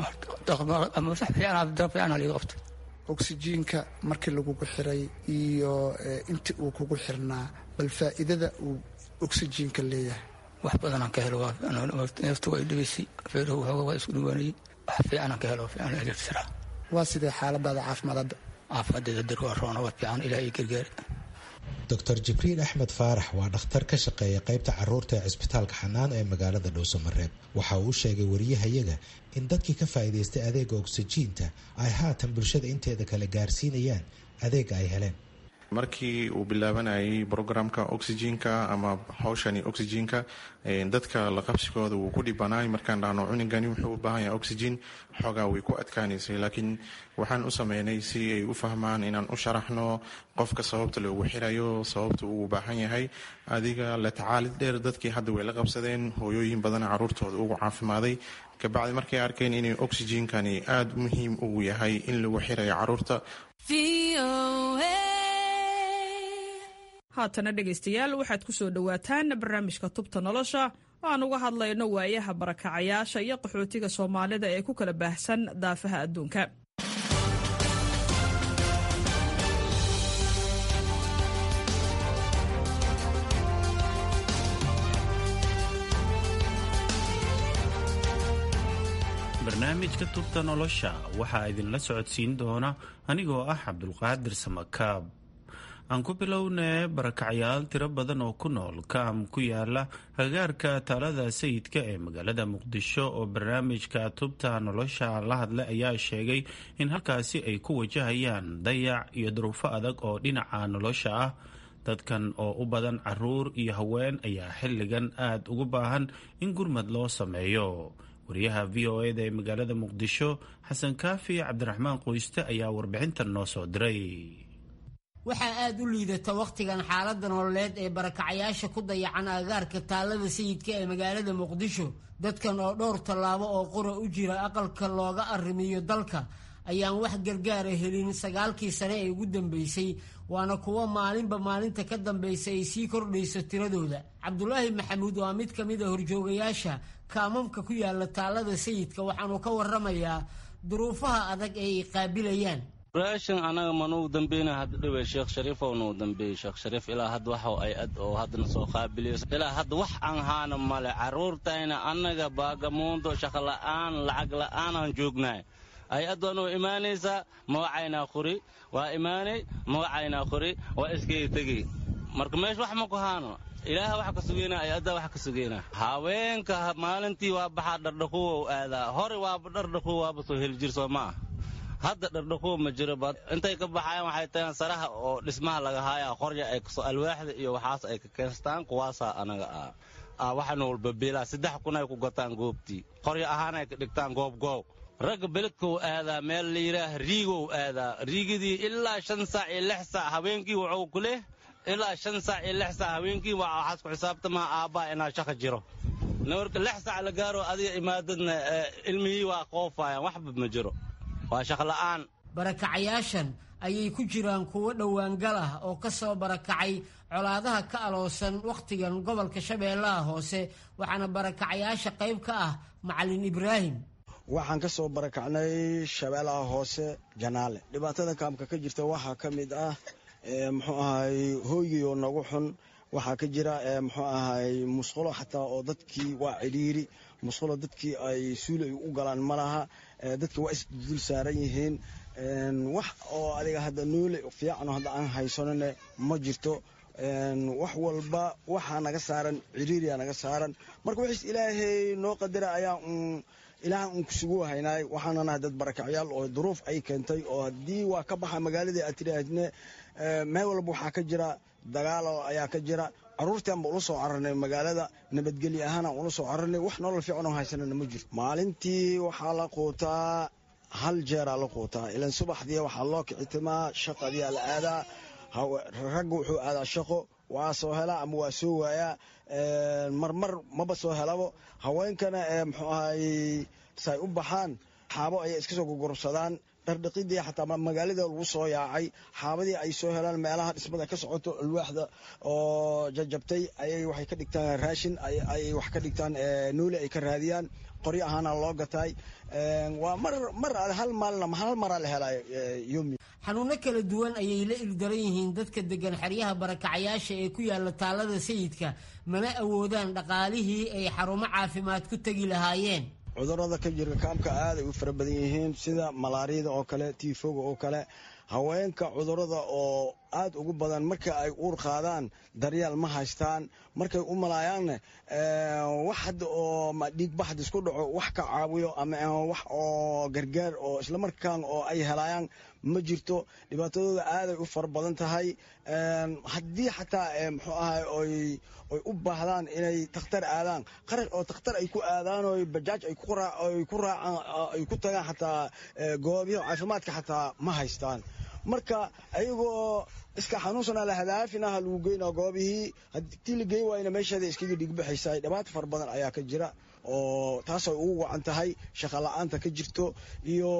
qabtay ama sax fiican dara fiican laga qabtay oksijiinka markii lagugu xiray iyo intii uu kugu xirnaa bal faa'iidada uu oksijiinka leeyahay wax badanaan ka helo neefta waa dhibaysay feerahu waxooga waa isku dhawaanayay wax fiicanaan ka helo fiican elegtira waa sidee xaaladaada caafimaad hadda caafimaaddeeda dar waa roona waa fiican ilaah ii gargaari doctor jibriil axmed faarax waa dhakhtar ka shaqeeya qaybta caruurta ee cisbitaalka xanaano ee magaalada dhuusamareeb waxa uu sheegay wariyahayaga in dadkii ka faa'iidaystay adeega oksijiinta ay haatan bulshada inteeda kale gaarsiinayaan adeega ay heleen markii uu bilaabanayay brograamka oxygenka ama hawshani oxygenka dadka la qabsigooda wuu ku dhibanaay markaan dhahno cunigani wuxuu u baahan yahay oxygen xoogaa way ku adkaanaysay laakiin waxaan u sameynay si ay u fahmaan inaan u sharaxno qofka sababta loogu xirayo sababta uu baahan yahay adiga la tacaalid dheer dadkii hadda way la qabsadeen hooyooyin badan caruurtooda ugu caafimaaday kabacdi markay arkeen inay oxygenkani aada muhiim ugu yahay in lagu xirayo caruurta haatana dhegaystayaal waxaad ku soo dhowaataan barnaamijka tubta nolosha oo aan uga hadlayno waayaha barakacayaasha iyo qaxootiga soomaalida ee ku kala baahsan daafaha adduunka barnaamijka tubta nolosha waxaa idinla socodsiin doona anigoo ah cabdulqaadir samakaab aan ku bilownee barakacyaal tiro badan oo ku nool kaam ku yaala hagaarka taalada sayidka ee magaalada muqdisho oo barnaamijka tubta nolosha la hadlay ayaa sheegay in halkaasi ay ku wajahayaan dayac iyo duruufo adag oo dhinaca nolosha ah dadkan oo u badan caruur iyo haween ayaa xilligan aada ugu baahan in gurmad loo sameeyo wariyaha v o eda ee magaalada muqdisho xasan kaafi cabdiraxmaan qoyste ayaa warbixintan noo soo diray waxaa aada u liidata wakhtigan xaaladda nololeed ee barakacyaasha ku dayacan agaarka taalada sayidka ee magaalada muqdisho dadkan oo dhowr tallaabo oo qura u jira aqalka looga arrimiyo dalka ayaan wax gargaara helin sagaalkii sane ee ugu dambeysay waana kuwo maalinba maalinta ka dambaysa ay sii kordhayso tiradooda cabdulaahi maxamuud waa mid ka mid a horjoogayaasha kaamamka ku yaala taalada sayidka waxaanu ka waramayaa duruufaha adag ee ay qaabilayaan raashin anaga manuu dambeyna hadda dhiwe sheekh shariifow nuu dambeeyey sheekh shariif ilaa hadda waxa ay ad oo haddana soo qaabiliyo ilaa hadda wax aan haana male carruurtayna annaga baagamuundo shaqola'aan lacag la'aanaan joognaay hay-ad waa noo imaanaysaa magacaynaa qori waa imaanay magacaynaa qori waa iskay tegey marka meesha wax ma ku haano ilaaha wax ka sugeyna hay-addaa wax ka sugeyna haweenka maalintii waa baxaa dhardhaquwow aadaa hore waaba dhardhaquw waaba soo heli jir soo ma ah hadda dhardhaquw ma jiro ba intay ka baxayaan waxay tagaan saraha oo dhismaha laga haayaa qorya ay kasoo alwaaxda iyo waxaas ay ka keenstaan kuwaasaa anaga ah waxana walba beelaa saddex kun ay ku gataan goobtii qorya ahaan ay ka dhigtaan goobgoob ragga beledkou aadaa meel la yidhaah riigou aadaa riigidii ilaa shan saac iyo lix saac habeenkii wuxuu ku leh ilaa shan saac iyo lix saac habeenkii waa waxaas ku xisaabtamaa aabbaa inaa shaqa jiro nawarka lix saac la gaaro adiga imaadadna ilmihii waa qoofayaan waxba ma jiro waa shaqla'aan barakacayaashan ayay ku jiraan kuwo dhowaangal ah oo ka soo barakacay colaadaha ka aloosan wakhtigan gobolka shabeellaha hoose waxaana barakacayaasha qayb ka ah macalin ibraahim waxaan ka soo barakacnay shabeellaha hoose janaale dhibaatada kaamka ka jirta waxaa ka mid ah muxuu ahay hooygii oo nagu xun waxaa ka jira muxuu ahay musqulo xataa oo dadkii waa cidhiiri musqulo dadkii ay suuli ay u galaan ma laha dadka waa isdul saaran yihiin wax oo adiga hadda noole fiicano hadda aan haysanone ma jirto wax walba waxaa naga saaran ciriiriyaa naga saaran marka wixiis ilaahay noo qadara ayaa un ilaahan uun kusugu haynaay waxaana nahay dad barakacyaal oo duruuf ay keentay oo haddii waa ka baxa magaaladii aad tiraahadne meel walba waxaa ka jira dagaalo ayaa ka jira caruurtaan ba ula soo cararnay magaalada nabadgelyo ahaanaan ula soo cararnay wax nolol fiican oo haysanana ma jirto maalintii waxaa la quutaa hal jeeraa la quutaa ilan subaxdii waxaa loo kicitimaa shaqadiyaa la aadaa ragga wuxuu aadaa shaqo waa soo helaa ama waa soo waayaa marmar maba soo helabo haweenkana muxuu ahay say u baxaan xaabo ayay iska soo gogorobsadaan dhardhaqidii xataa magaalada lagu soo yaacay xaabadii ay soo helaan meelaha dhismada ka socoto alwaaxda oo jajabtay ayay waxay ka dhigtaan raashin ayay wax ka dhigtaan nooli ay ka raadiyaan qoryo ahaana loo gataay waa mar mar hal maalna hal maraa la helay yomi xanuuno kala duwan ayay la ildaran yihiin dadka degan xeryaha barakacayaasha ee ku yaala taalada sayidka mana awoodaan dhaqaalihii ay xarumo caafimaad ku tegi lahaayeen cudurada ka jira kaamka aaday u fara badan yihiin sida malaariyada oo kale tiifoga oo kale haweenka cudurada oo aad ugu badan marka ay uur qaadaan daryaal ma haystaan markay u malaayaanna wax hadda oo dhiigbaxd isku dhaco wax ka caawiyo ama wax oo gargaar oo islamarkaan oo ay helaayaan ma jirto dhibaatadooda aaday u fara badan tahay haddii xataa muxuu ahay oy oy u baahdaan inay takhtar aadaan qarash oo takhtar ay ku aadaan oo bajaaj ay ku raacaan ay ku tagaan xataa goobiyo caafimaadka xataa ma haystaan marka ayagoo iska xanuunsanaa la hadaafinaha lagu geynaa goobihii haddii la geyn waayna meesheeda iskaga dhigbaxaysaa dhibaato fara badan ayaa ka jira oo taasay ugu wacan tahay shaqa la-aanta ka jirto iyo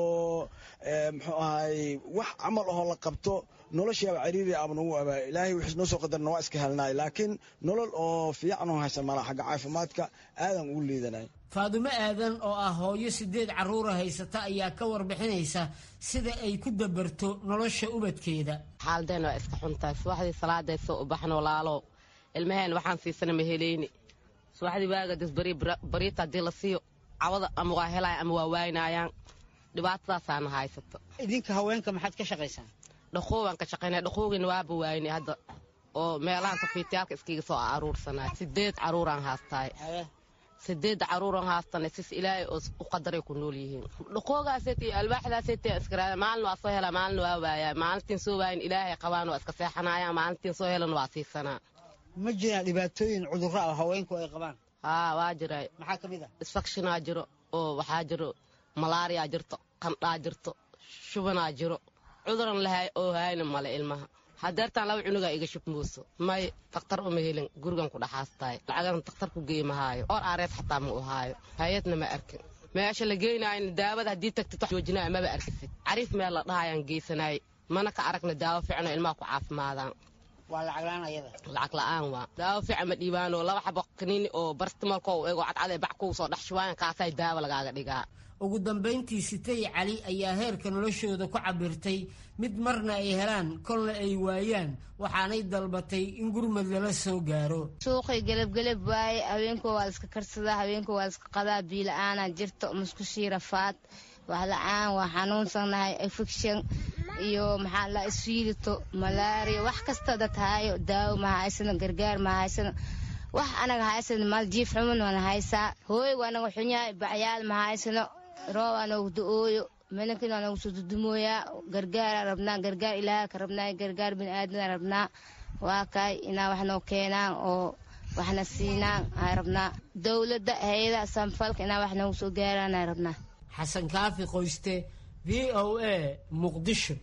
muxuu ahay wax camal ahoo la qabto noloshiaba cariiri aba nagu abaa ilaahay wixii noo soo qadarna waa iska helnaay laakiin nolol oo fiican oo haysan mala xagga caafimaadka aadan ugu liidanay faadumo aadan oo ah hooyo sideed carruura haysata ayaa ka warbixinaysa sida ay ku dabarto nolosha ubadkeeda xaaldeen waa iska xuntahay subaxdii salaaday soo u baxno walaalow ilmaheen waxaan siisana ma helayni subaxdii waagadas bariita haddii la siiyo cawada ama waa helaya ama waa waaynaayaan dhibaatadaasaana haysato idinka haweenka maxaad ka shaqaysaan dhaqoobaan ka shaqaynaya dhaqoogina waaba waayni hadda oo meelahan safiitayaalka iskiga soo aruursanay sideed caruuraan haastaay sideedda caruuran haastana sis ilaahay oo u qadaray ku nool yihiin dhaqoogaaseet iyo alwaaxdaaseet iskaraada maalin waa soo hela maalin waa waayaa maalintiin soo waayin ilaahay qabaan waa iska seexanayaan maalintiin soo helan waa siisanaa ma jiraan dhibaatooyin cudurro ah haweenku ay qabaan haa waa jira maxaa ka mid ah isfakshinaa jiro oo waxaa jiro malaariyaa jirto qandhaa jirto shubanaa jiro cuduran lahay oo hayna male ilmaha hadeertaan laba cunugaa iga shubmooso may dakhtar uma helin gurigan ku dhaxaastaay lacagan dakhtar ku geey mahaayo or aareed xataa ma u haayo hay-adna ma arkin meesha la geynaayna daawada haddii tagtid joojinaya maba arkisid cariif meel la dhahayaan geysanaay mana ka aragna daawo fiicano ilmaha ku caafimaadaan waa lacag la-aan ayada lacag la-aan waa daawo fiican ma dhiibaanoo laba xabo kaniini oo barstimalko u ego cadcad ee bac kuu soo dhex shubaayan kaasay daawo lagaaga dhigaa ugu dambayntii sitay cali ayaa heerka noloshooda ku cabirtay mid marna ay helaan kolna ay waayaan waxaanay dalbatay in gurmad lala soo gaaro suuqay gelabgelab waaye haweenkoo waa iska karsadaa haweenkoo waa iska qadaa biila-aanaa jirto muskushii rafaad wax la-aan waa xanuunsannahay infection iyo maxaa la isfiilito malaariya wax kasta dad haayo daawo ma haysano gargaar ma haysano wax anaga haysano mal jiif xuman wana haysaa hooy waa naga xunyahay bacyaal ma haysano roob aa noogu da-ooyo melankin waa noogu soo dudumooyaa gargaaraa rabnaa gargaar ilaaha ka rabnaa gargaar bini-aadana rabnaa waa kaay inaa wax noo keenaan oo waxna siinaan aa rabnaa dowladda hay-ada sanfalka inaa wax noogu soo gaaraan aa rabnaa xasan kaafi qoyste v o a muqdisho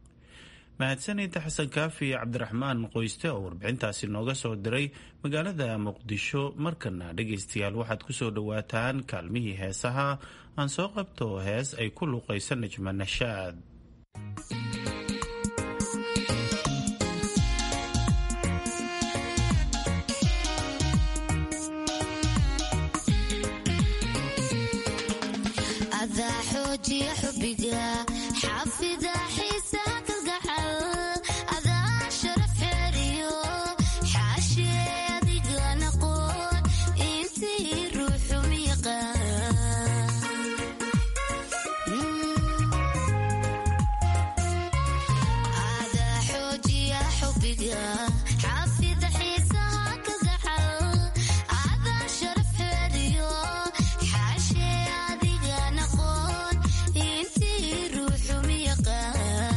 mahadsanida xasan kaafi cabdiraxmaan qoyste oo warbixintaasi nooga soo diray magaalada muqdisho markana dhegaystayaal waxaad ku soo dhowaataan kaalmihii heesaha aan soo qabto hees ay ku luuqayso najma nashaad adiga naqoon intii ruuxu miyaqa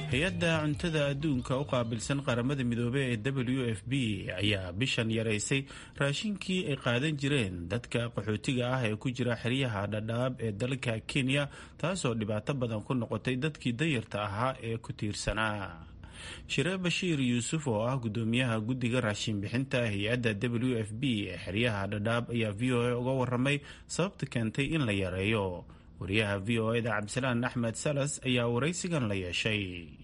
hay-adda cuntada adduunka u qaabilsan qaramada midoobey ee w f b ayaa bishan yaraysay raashinkii ay qaadan jireen dadka qaxootiga ah ee ku jira xeryaha dhadhaab ee dalka kenya taasoo dhibaato badan ku noqotay dadkii dayarta ahaa ee ku tiirsanaa shire bashiir yuusuf oo ah gudoomiyaha guddiga raashin bixinta hay-adda w f b ee xeryaha dhadhaab ayaa v o a uga waramay sababta keentay in la yareeyo wariyaha v o eda cabdisalaan axmed salas ayaa waraysigan la yeeshay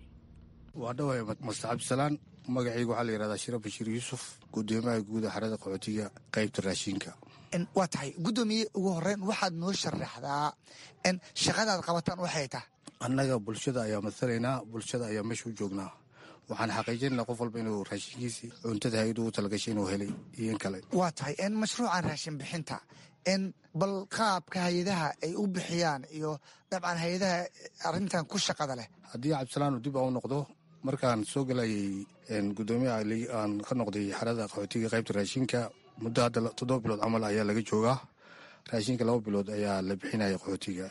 waa dhawahay master cabdisalaan magacayga waxaa la yihahdaa shire bashiir yuusuf gudoomiyaha guuda xerada qaxootiga qaybta raashinka waa tahay guddoomiye ugu horeyn waxaad noo sharaxdaa in shaqadaad qabataan waxay tahay annaga bulshada ayaa matalaynaa bulshada ayaa meesha u joognaa waxaan xaqiijinaynaa qof walba inuu raashinkiisii cuntada hay-adu u talagashay inuu helay iyo in kale waa tahay in mashruucan raashin bixinta in bal qaabka hay-adaha ay u bixiyaan iyo dabcan hay-adaha arrintan ku shaqada leh haddii cabdisalaan dib aan u noqdo markaan soo gelayay gudoomiyaha aan ka noqday xerada qaxootiga qaybta raashinka muddo hadda toddoba bilood camal ayaa laga joogaa raashinka laba bilood ayaa la bixinaya qaxootiga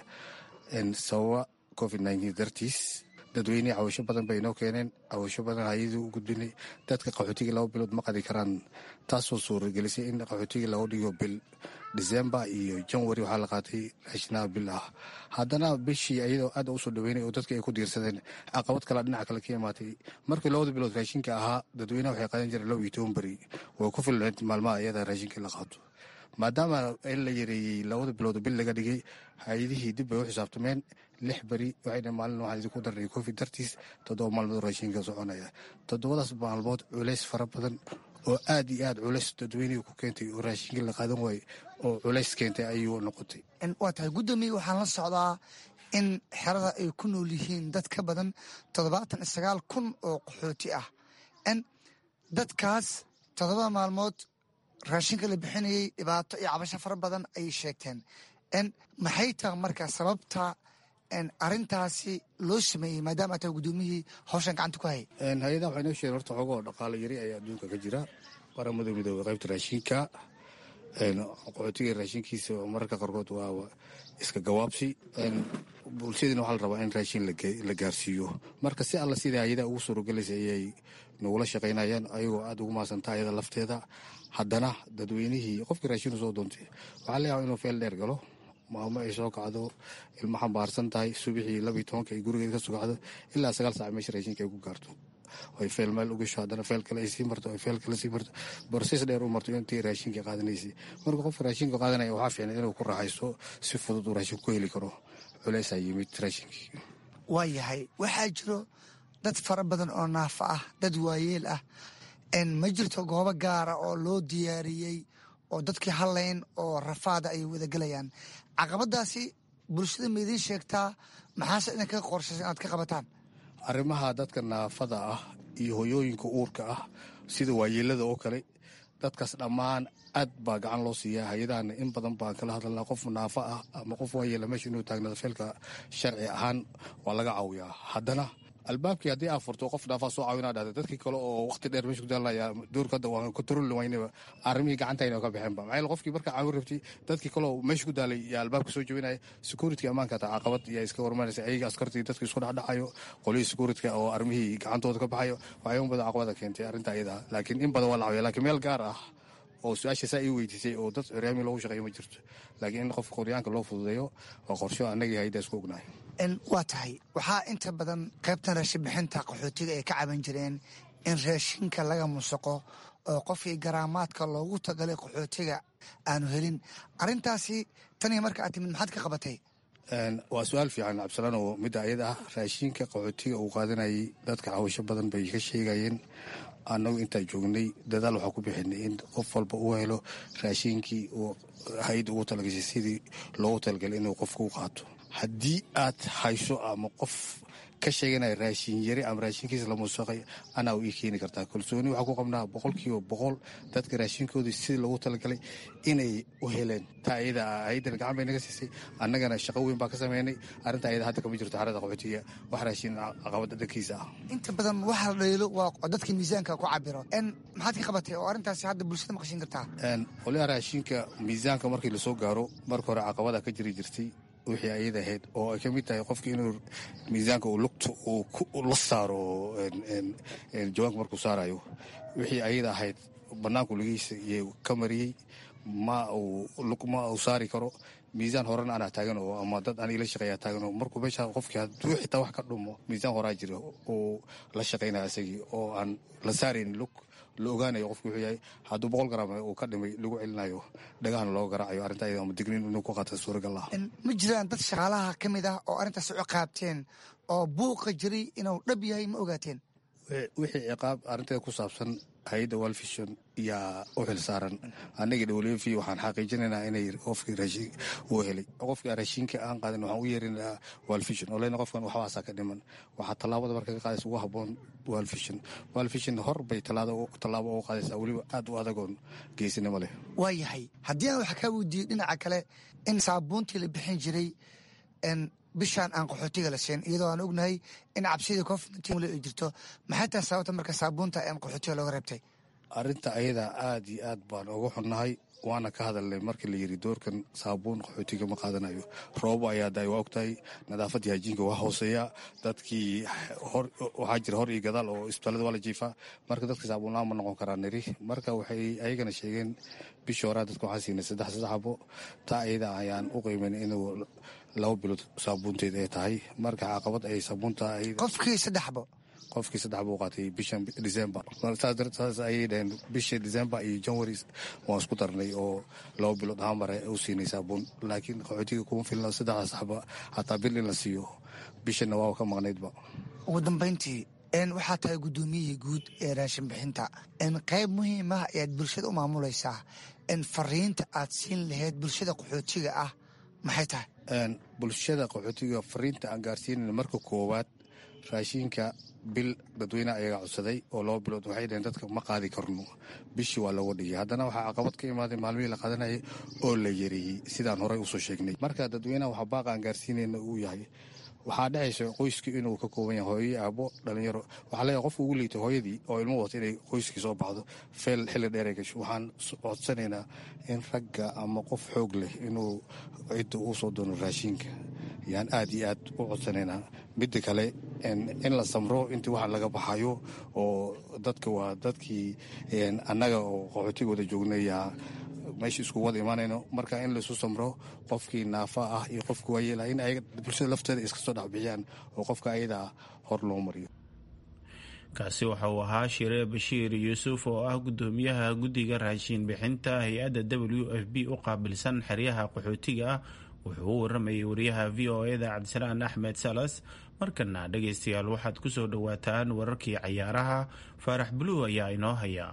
sababa covid nneteen dartiis dadweynihii cawasho badan bay inoo keeneen cawasho badan hay-adii u gudbinay dadka qaxootiga laba bilood ma qadi karaan taasoo suuragelisay in qaxootiga laga dhigo bil december iyo janwari waxaa la qaatay raashinaha bil ah haddana bishii ayadoo aad usoo dhaweynay oo dadka ay ku diirsadeen caqabad kale dhinaca kale ka imaatay markii labada bilood raashinka ahaa dadweynaha waxay qaadan jireen laba iyo toban beri way ku filneed maalmaha ayada raashinka la qaato maadaama in la yareeyey labada bilood bil laga dhigay hay-adihii dib bay u xisaabtameen lix beri waxayna maalin waxaan idinku darnay covid dartiis toddoba maalmood raashinka soconaya toddobadaas maalmood culays fara badan oo aad iyo aad culays dadweynihii ku keentay oo raashinka la qaadan waayey oo culays keentay ayuu noqotay waa tahay guddoomiye waxaan la socdaa in xerada ay ku nool yihiin dad ka badan toddobaatan iyo sagaal kun oo qaxooti ah n dadkaas toddobada maalmood raashinka la bixinayay dhibaato iyo cabasho fara badan ayay sheegteen n maxay taha marka sababta arintaasi loo sameeyey maadaama taa guddoomiyihii hawshan gacanta ku hayay hay-adaha waxay noo sheegeen horta xoogoo dhaqaalo yari ayaa adduunka ka jira qaramada midooda qaybta raashinka qaxootiga raashinkiisa mararka qaarkood waa iska gawaabsi bulshadiina waxaa la rabaa in raashin la gaarsiiyo marka si alla sida hay-adaha ugu suurogelaysa ayay nagula shaqaynayaan ayagoo aada ugu mahadsanta ayada lafteeda haddana dadweynihii qofkii raashin usoo doontay waxaa la yaaba inuu feel dheer galo maamo ay soo kacdo ilmo xambaarsan tahay subixii labiiy tobanka ay gurigeed ka soo kacdo ilaa sagaal saac meesha raashinka ay ku gaarto ay feel meel u gasho haddana feel kale ay sii marto ay feel kale sii marto borses dheer u marto intii raashinka qaadanaysay marka qofka raashinka qaadanaya waxaa fiicnay inuu ku raaxaysto si fudud uu raashin ku heli karo culeysaa yimid raashinkii waa yahay waxaa jiro dad fara badan oo naafa ah dad waayeel ah ma jirto goobo gaara oo loo diyaariyey oo dadkii hadlayn oo rafaada ay wadagelayaan caqabadaasi bulshada ma idiin sheegtaa maxaase idin kaga qorshaysa inaad ka qabataan arrimaha dadka naafada ah iyo hoyooyinka uurka ah sida waayeelada oo kale dadkaas dhammaan aad baa gacan loo siiyaa hay-adahana in badan baan kala hadalnaa qof naafa ah ama qof waayeela meesha inuu taagnado feelka sharci ahaan waa laga caawiyaa haddana albaabkii haddii aa furto qof dhaafaa soo caawinaa dhahda dadkii kale oo waqti dheer meesha ku daalaya doorka hadda waan control waynaba arrimihii gacantayna ka baxeenba maxaa qofkii markaa caawin rabtay dadkii kale oo meesha ku daalay yaa albaabka soo jebinaya security ammaanka taa caqabad yaa iska warmanaysa ayaga askartii dadka isku dhexdhacayo qolihii securityka oo arrimihii gacantooda ka baxayo waxyaaba badan caqabada keentay arrinta ayada laakiin in badan waa la caawiya laakiin meel gaar ah oo su-aasha saa ii weydiisay oo dad curyaami loogu shaqeeyo ma jirto laakiin in qofka qoryaanka loo fududeeyo waa qorsho annagii hayda isku ognahay waa tahay waxaa inta badan qaybtan raashin bixinta qaxootiga ay ka caban jireen in raashinka laga musaqo oo qofkii garaamaadka loogu tagalay qaxootiga aanu helin arintaasi tanii marka aad timid maxaad ka qabatay waa su-aal fiican cabdisalaan oo midda ayada ah raashinka qaxootiga uu qaadanayay dadka cawasho badan bay ka sheegayeen annagu intaan joognay dadaal waxaa ku bixinay in qof walba uu helo raashinkii uu hay-adda ugu talagashay sidii loogu talagalay inuu qofka u qaato haddii aad hayso ama qof ka sheeganaya raashin yari ama raashinkiisa la muusaqay anaa u ii keeni kartaa kalsooni waxaa ku qabnaa boqolkiiba boqol dadka raashinkoodii sidii loogu talagalay inay u heleen taa ayada hay-addana gacan bay naga siisay annagana shaqo weyn baa ka sameynay arrinta ayada hadda kama jirto xarada qaxootiga wax raashin caqabada dhankiisa ah inta badan waxa la dhaliilo waa dadka miisaanka ku cabiro n maxaad ka qabatay oo arrintaasi hadda bulshada maqashin kartaa qolyaha raashinka miisaanka markii lasoo gaaro marka hore caqabada ka jiri jirtay wixii ayada ahayd oo ay ka mid tahay qofka inuu miisaanka uu lugta uu la saaro jawaanka markuu saarayo wixii ayada ahayd bannaanku lugihiisa iyo ka mariyey ma ma uu saari karo miisaan horena anaa taagan oo ama dad aan ila shaqeeyaa taagan oo markuu meesha qofkii hadduu xitaa wax ka dhumo miisaan horaa jira uu la shaqaynaya isagii oo aan la saaraynin lug la ogaanayo qofku wuxuu yahay hadduu boqol garam uu ka dhimay lagu celinayo dhagahana looga garaacayo arrinta ayada ama digniin inuu ku qaata suuragal ah ma jiraan dad shaqaalaha ka mid ah oo arrintaas u ciqaabteen oo buuqa jiray inuu dhab yahay ma ogaateen wixii ciqaab arrinteeda ku saabsan hay-adda walfishon yaa u xil saaran annagii dhowlf waxaan xaqiijinaynaa inay qofkii raashin uu helay qofkii raashinka aan qaadin waxaan u yeerinaa walfishon oo lena qofkan waxbaasaa ka dhiman waxaa tallaabada marka ka qaadaysa ugu habboon walfishon walfishon hor bay tallaabo uga qaadaysaa weliba aad u adagoon geesinimo leh waa yahay haddii aan wax kaa weydiiyo dhinaca kale in saabuuntii la bixin jiray bishaan aan qaxootiga la siin iyadoo aan ognahay in cabsidii covid ay jirto maxay tahay sababta marka saabuunta aan qaxootiga looga reebtay arrinta ayada aad iyo aad baan uga xunnahay waana ka hadalnay markii la yidhi doorkan saabuun qaxootiga ma qaadanayo roobo ayaa daay waa ogtahay nadaafadii hajiinka waa hooseeya dadkii waxaa jira hor iyo gadaal oo isbitaalada waa la jiifaa marka dadka saabuunlaan ma noqon karaa niri marka waxay ayagana sheegeen bishii horaa dadka waxaan siinay saddex saddex xabo taa ayada ayaan u qiimayn inuu laba bilood saabuunteed ay tahay marka caqabad ay saabuunta qofkii saddex xabo qofkii saddex buu qaatay bishan december saas ayay dhaheen bisha december iyo january waan isku darnay oo laba bilood ahaan mare u siinay saabuun laakiin qaxootiga kuma filna saddexdaas xaba hataa bil in la siiyo bishanna waa ka maqnaydba ugu dambayntii waxaa tahay guddoomiyihii guud ee raashin bixinta qayb muhiimah ayaad bulshada u maamulaysaa fariinta aad siin lahayd bulshada qaxootiga ah maxay tahay bulshada qaxootiga fariinta aan gaarsiinayna marka koowaad raashinka bil dadweyneha ayaga codsaday oo laba bilood waxay dhaheen dadka ma qaadi karno bishii waa looga dhigay haddana waxaa caqabad ka imaaday maalmihii la qaadanayay oo la yareeyey sidaan horey usoo sheegnay marka dadweynaha waxaa baaqa aan gaarsiinayna uu yahay waxaa dhexaysa qoyska inuu ka kooban yahay hooyo aabo dhalinyaro waxaa leeyahay qofka ugu liitay hooyadii oo ilmo wata inay qoyskii soo baxdo feel xilli dheer ay gasho waxaan codsanaynaa in ragga ama qof xoog leh inuu cidda uu soo doono raashinka yaan aad iyo aad u codsanaynaa midda kale in la samro intii waxaan laga baxayo oo dadka waa dadkii annaga oo qaxootiga wada joognayaa meesha isku wada imaanayno marka in laisu samro qofkii naafa ah iyo qofkii waayeelah in ayaga bulshada lafteeda iska soo dhexbixiyaan oo qofka ayadaa hor loo mariyo kaasi waxa uu ahaa shire bashiir yuusuf oo ah guddoomiyaha guddiga raashiin bixinta hay-adda w f b u qaabilsan xeryaha qaxootiga ah wuxuu u waramayay wariyaha v o eda cabdisalaan axmed salas markana dhegaystayaal waxaad ku soo dhowaataan wararkii cayaaraha faarax buluw ayaa inoo haya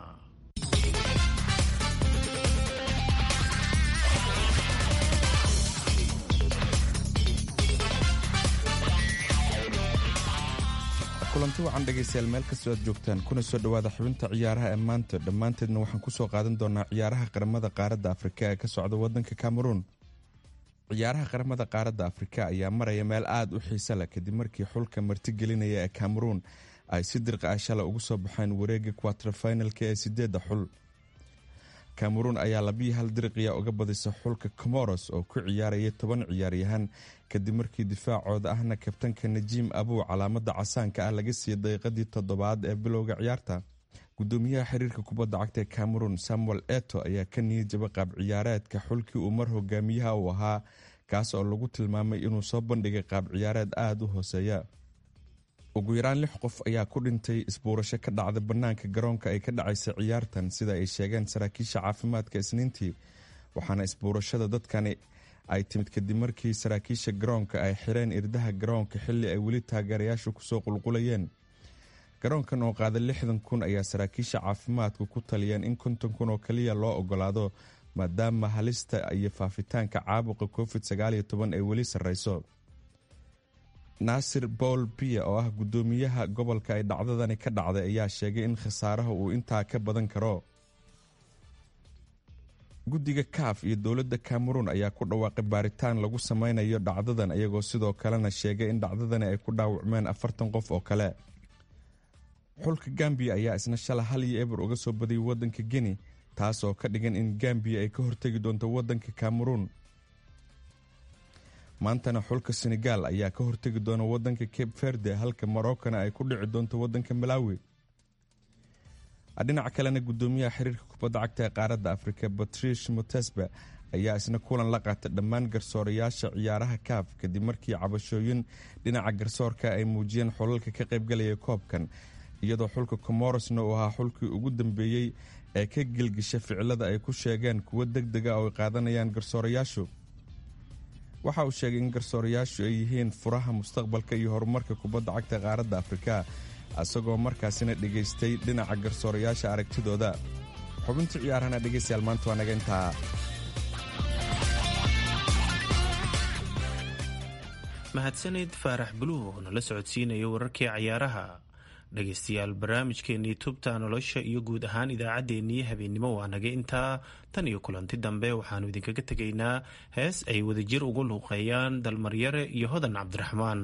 kulanti wacan dhegaystayaal meel kastoo aad joogtaan kuna soo dhowaada xubinta ciyaaraha ee maanta dhammaanteedna waxaan ku soo qaadan doonaa ciyaaraha qaramada qaaradda afrika ee ka socda waddanka cameruun ciyaaraha qaramada qaaradda afrika ayaa maraya meel aad u xiise leh kadib markii xulka martigelinaya ee cameruun ay si dirqa ah shala ugu soo baxeen wareega quaterfinalka ee sideedda xul cameruun ayaa labiyi hal diriqiya uga badisa xulka comoros oo ku ciyaaraya toban ciyaaryahan kadib markii difaacooda ahna kabtanka najiim abuu calaamada casaanka ah laga siiyey daqiiqadii toddobaad ee bilowga ciyaarta gudoomiyaha xiriirka kubadda cagta ee cameroon samuel eto ayaa ka niyad jaba qaab ciyaareedka xulkii uu mar hogaamiyaha uu ahaa kaas oo lagu tilmaamay inuu soo bandhigay qaab ciyaareed aada u hooseeya ugu yaraan lix qof ayaa ku dhintay isbuurasho ka dhacda bannaanka garoonka ay ka dhacaysa ciyaartan sida ay sheegeen saraakiisha caafimaadka isniintii waxaana isbuurashada dadkani ay timid kadib markii saraakiisha garoonka ay xireen irdaha garoonka xilli ay weli taageerayaashu kusoo qulqulayeen garoonkan oo qaada lixdan kun ayaa saraakiisha caafimaadku ku taliyeen in konton kun oo kaliya loo ogolaado maadaama halista iyo faafitaanka caabuqa covid sagaaliyo toban ay weli sarreyso naasir paul biya oo ah guddoomiyaha gobolka ay dhacdadani ka dhacday ayaa sheegay in khasaaraha uu intaa ka badan karo guddiga kaaf iyo dowladda cameroon ayaa ku dhawaaqay baaritaan lagu sameynayo dhacdadan iyagoo sidoo kalena sheegay in dhacdadani ay ku dhaawacmeen afartan qof oo kale xulka gambiya ayaa isna shala hal iyo eber uga soo badiyay waddanka geni taas oo ka dhigan in gambiya ay ka hortegi doonto waddanka cameroon maantana xulka senegaal ayaa ka hortegi doona wadanka cape verde halka morocana ay ku dhici doonto wadanka malawi dhinaca kalena gudoomiyaha xiriirka kubadda cagta ee qaaradda afrika batrish mutesba ayaa isna kulan la qaatay dhammaan garsoorayaasha ciyaaraha kaaf kadib markii cabashooyin dhinaca garsoorka ay muujiyeen xulalka ka qaybgalaya koobkan iyadoo xulka comorosna uu ahaa xulkii ugu dambeeyey ee ka gelgisha ficilada ay ku sheegeen kuwo deg dega oo ay qaadanayaan garsoorayaashu waxa uu sheegay in garsoorayaashu ay yihiin furaha mustaqbalka iyo horumarka kubadda cagta qaaradda afrika isagoo markaasina dhegaystay dhinaca garsoorayaasha aragtidooda xubintii ciyaarahana dhegeystayaal maanta waa naga intaa mahadsanid faarax buluug oo nala socodsiinaya wararkii cayaaraha dhegaystayaal barnaamijkeennii tubta nolosha iyo guud ahaan idaacaddeenii habeennimo waa naga intaa tan iyo kulanti dambe waxaannu idinkaga tegaynaa hees ay wadajir ugu luuqeeyaan dalmaryare iyo hodan cabdiraxmaan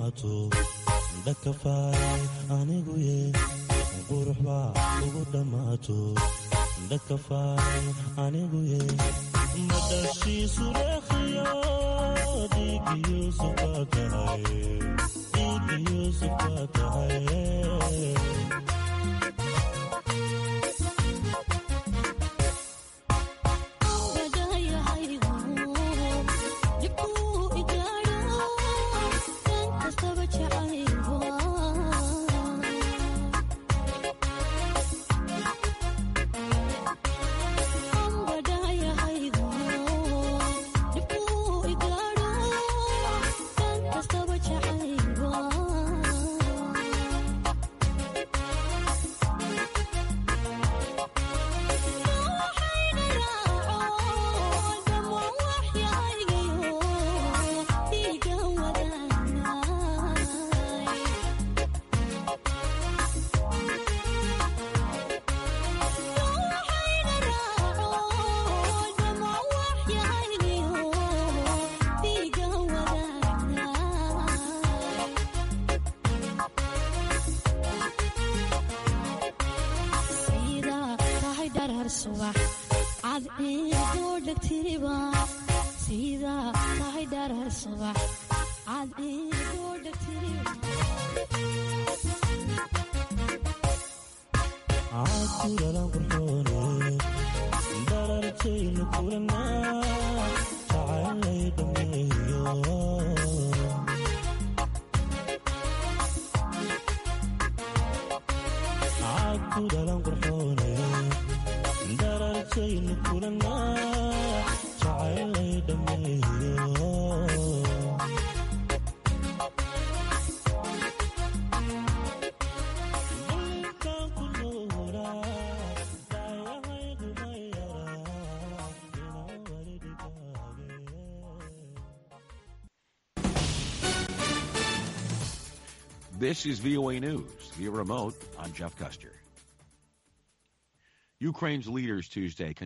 dhammaato dhakafaay anigu ye qurux baa ugu dhammaato dhakafaay anigu ye madhashiisu reekhiyo dhiigiyo baa tahay dhiigiyo baa tahay This is VOA News. Via remote, I'm Jeff Custer. Ukraine's leaders Tuesday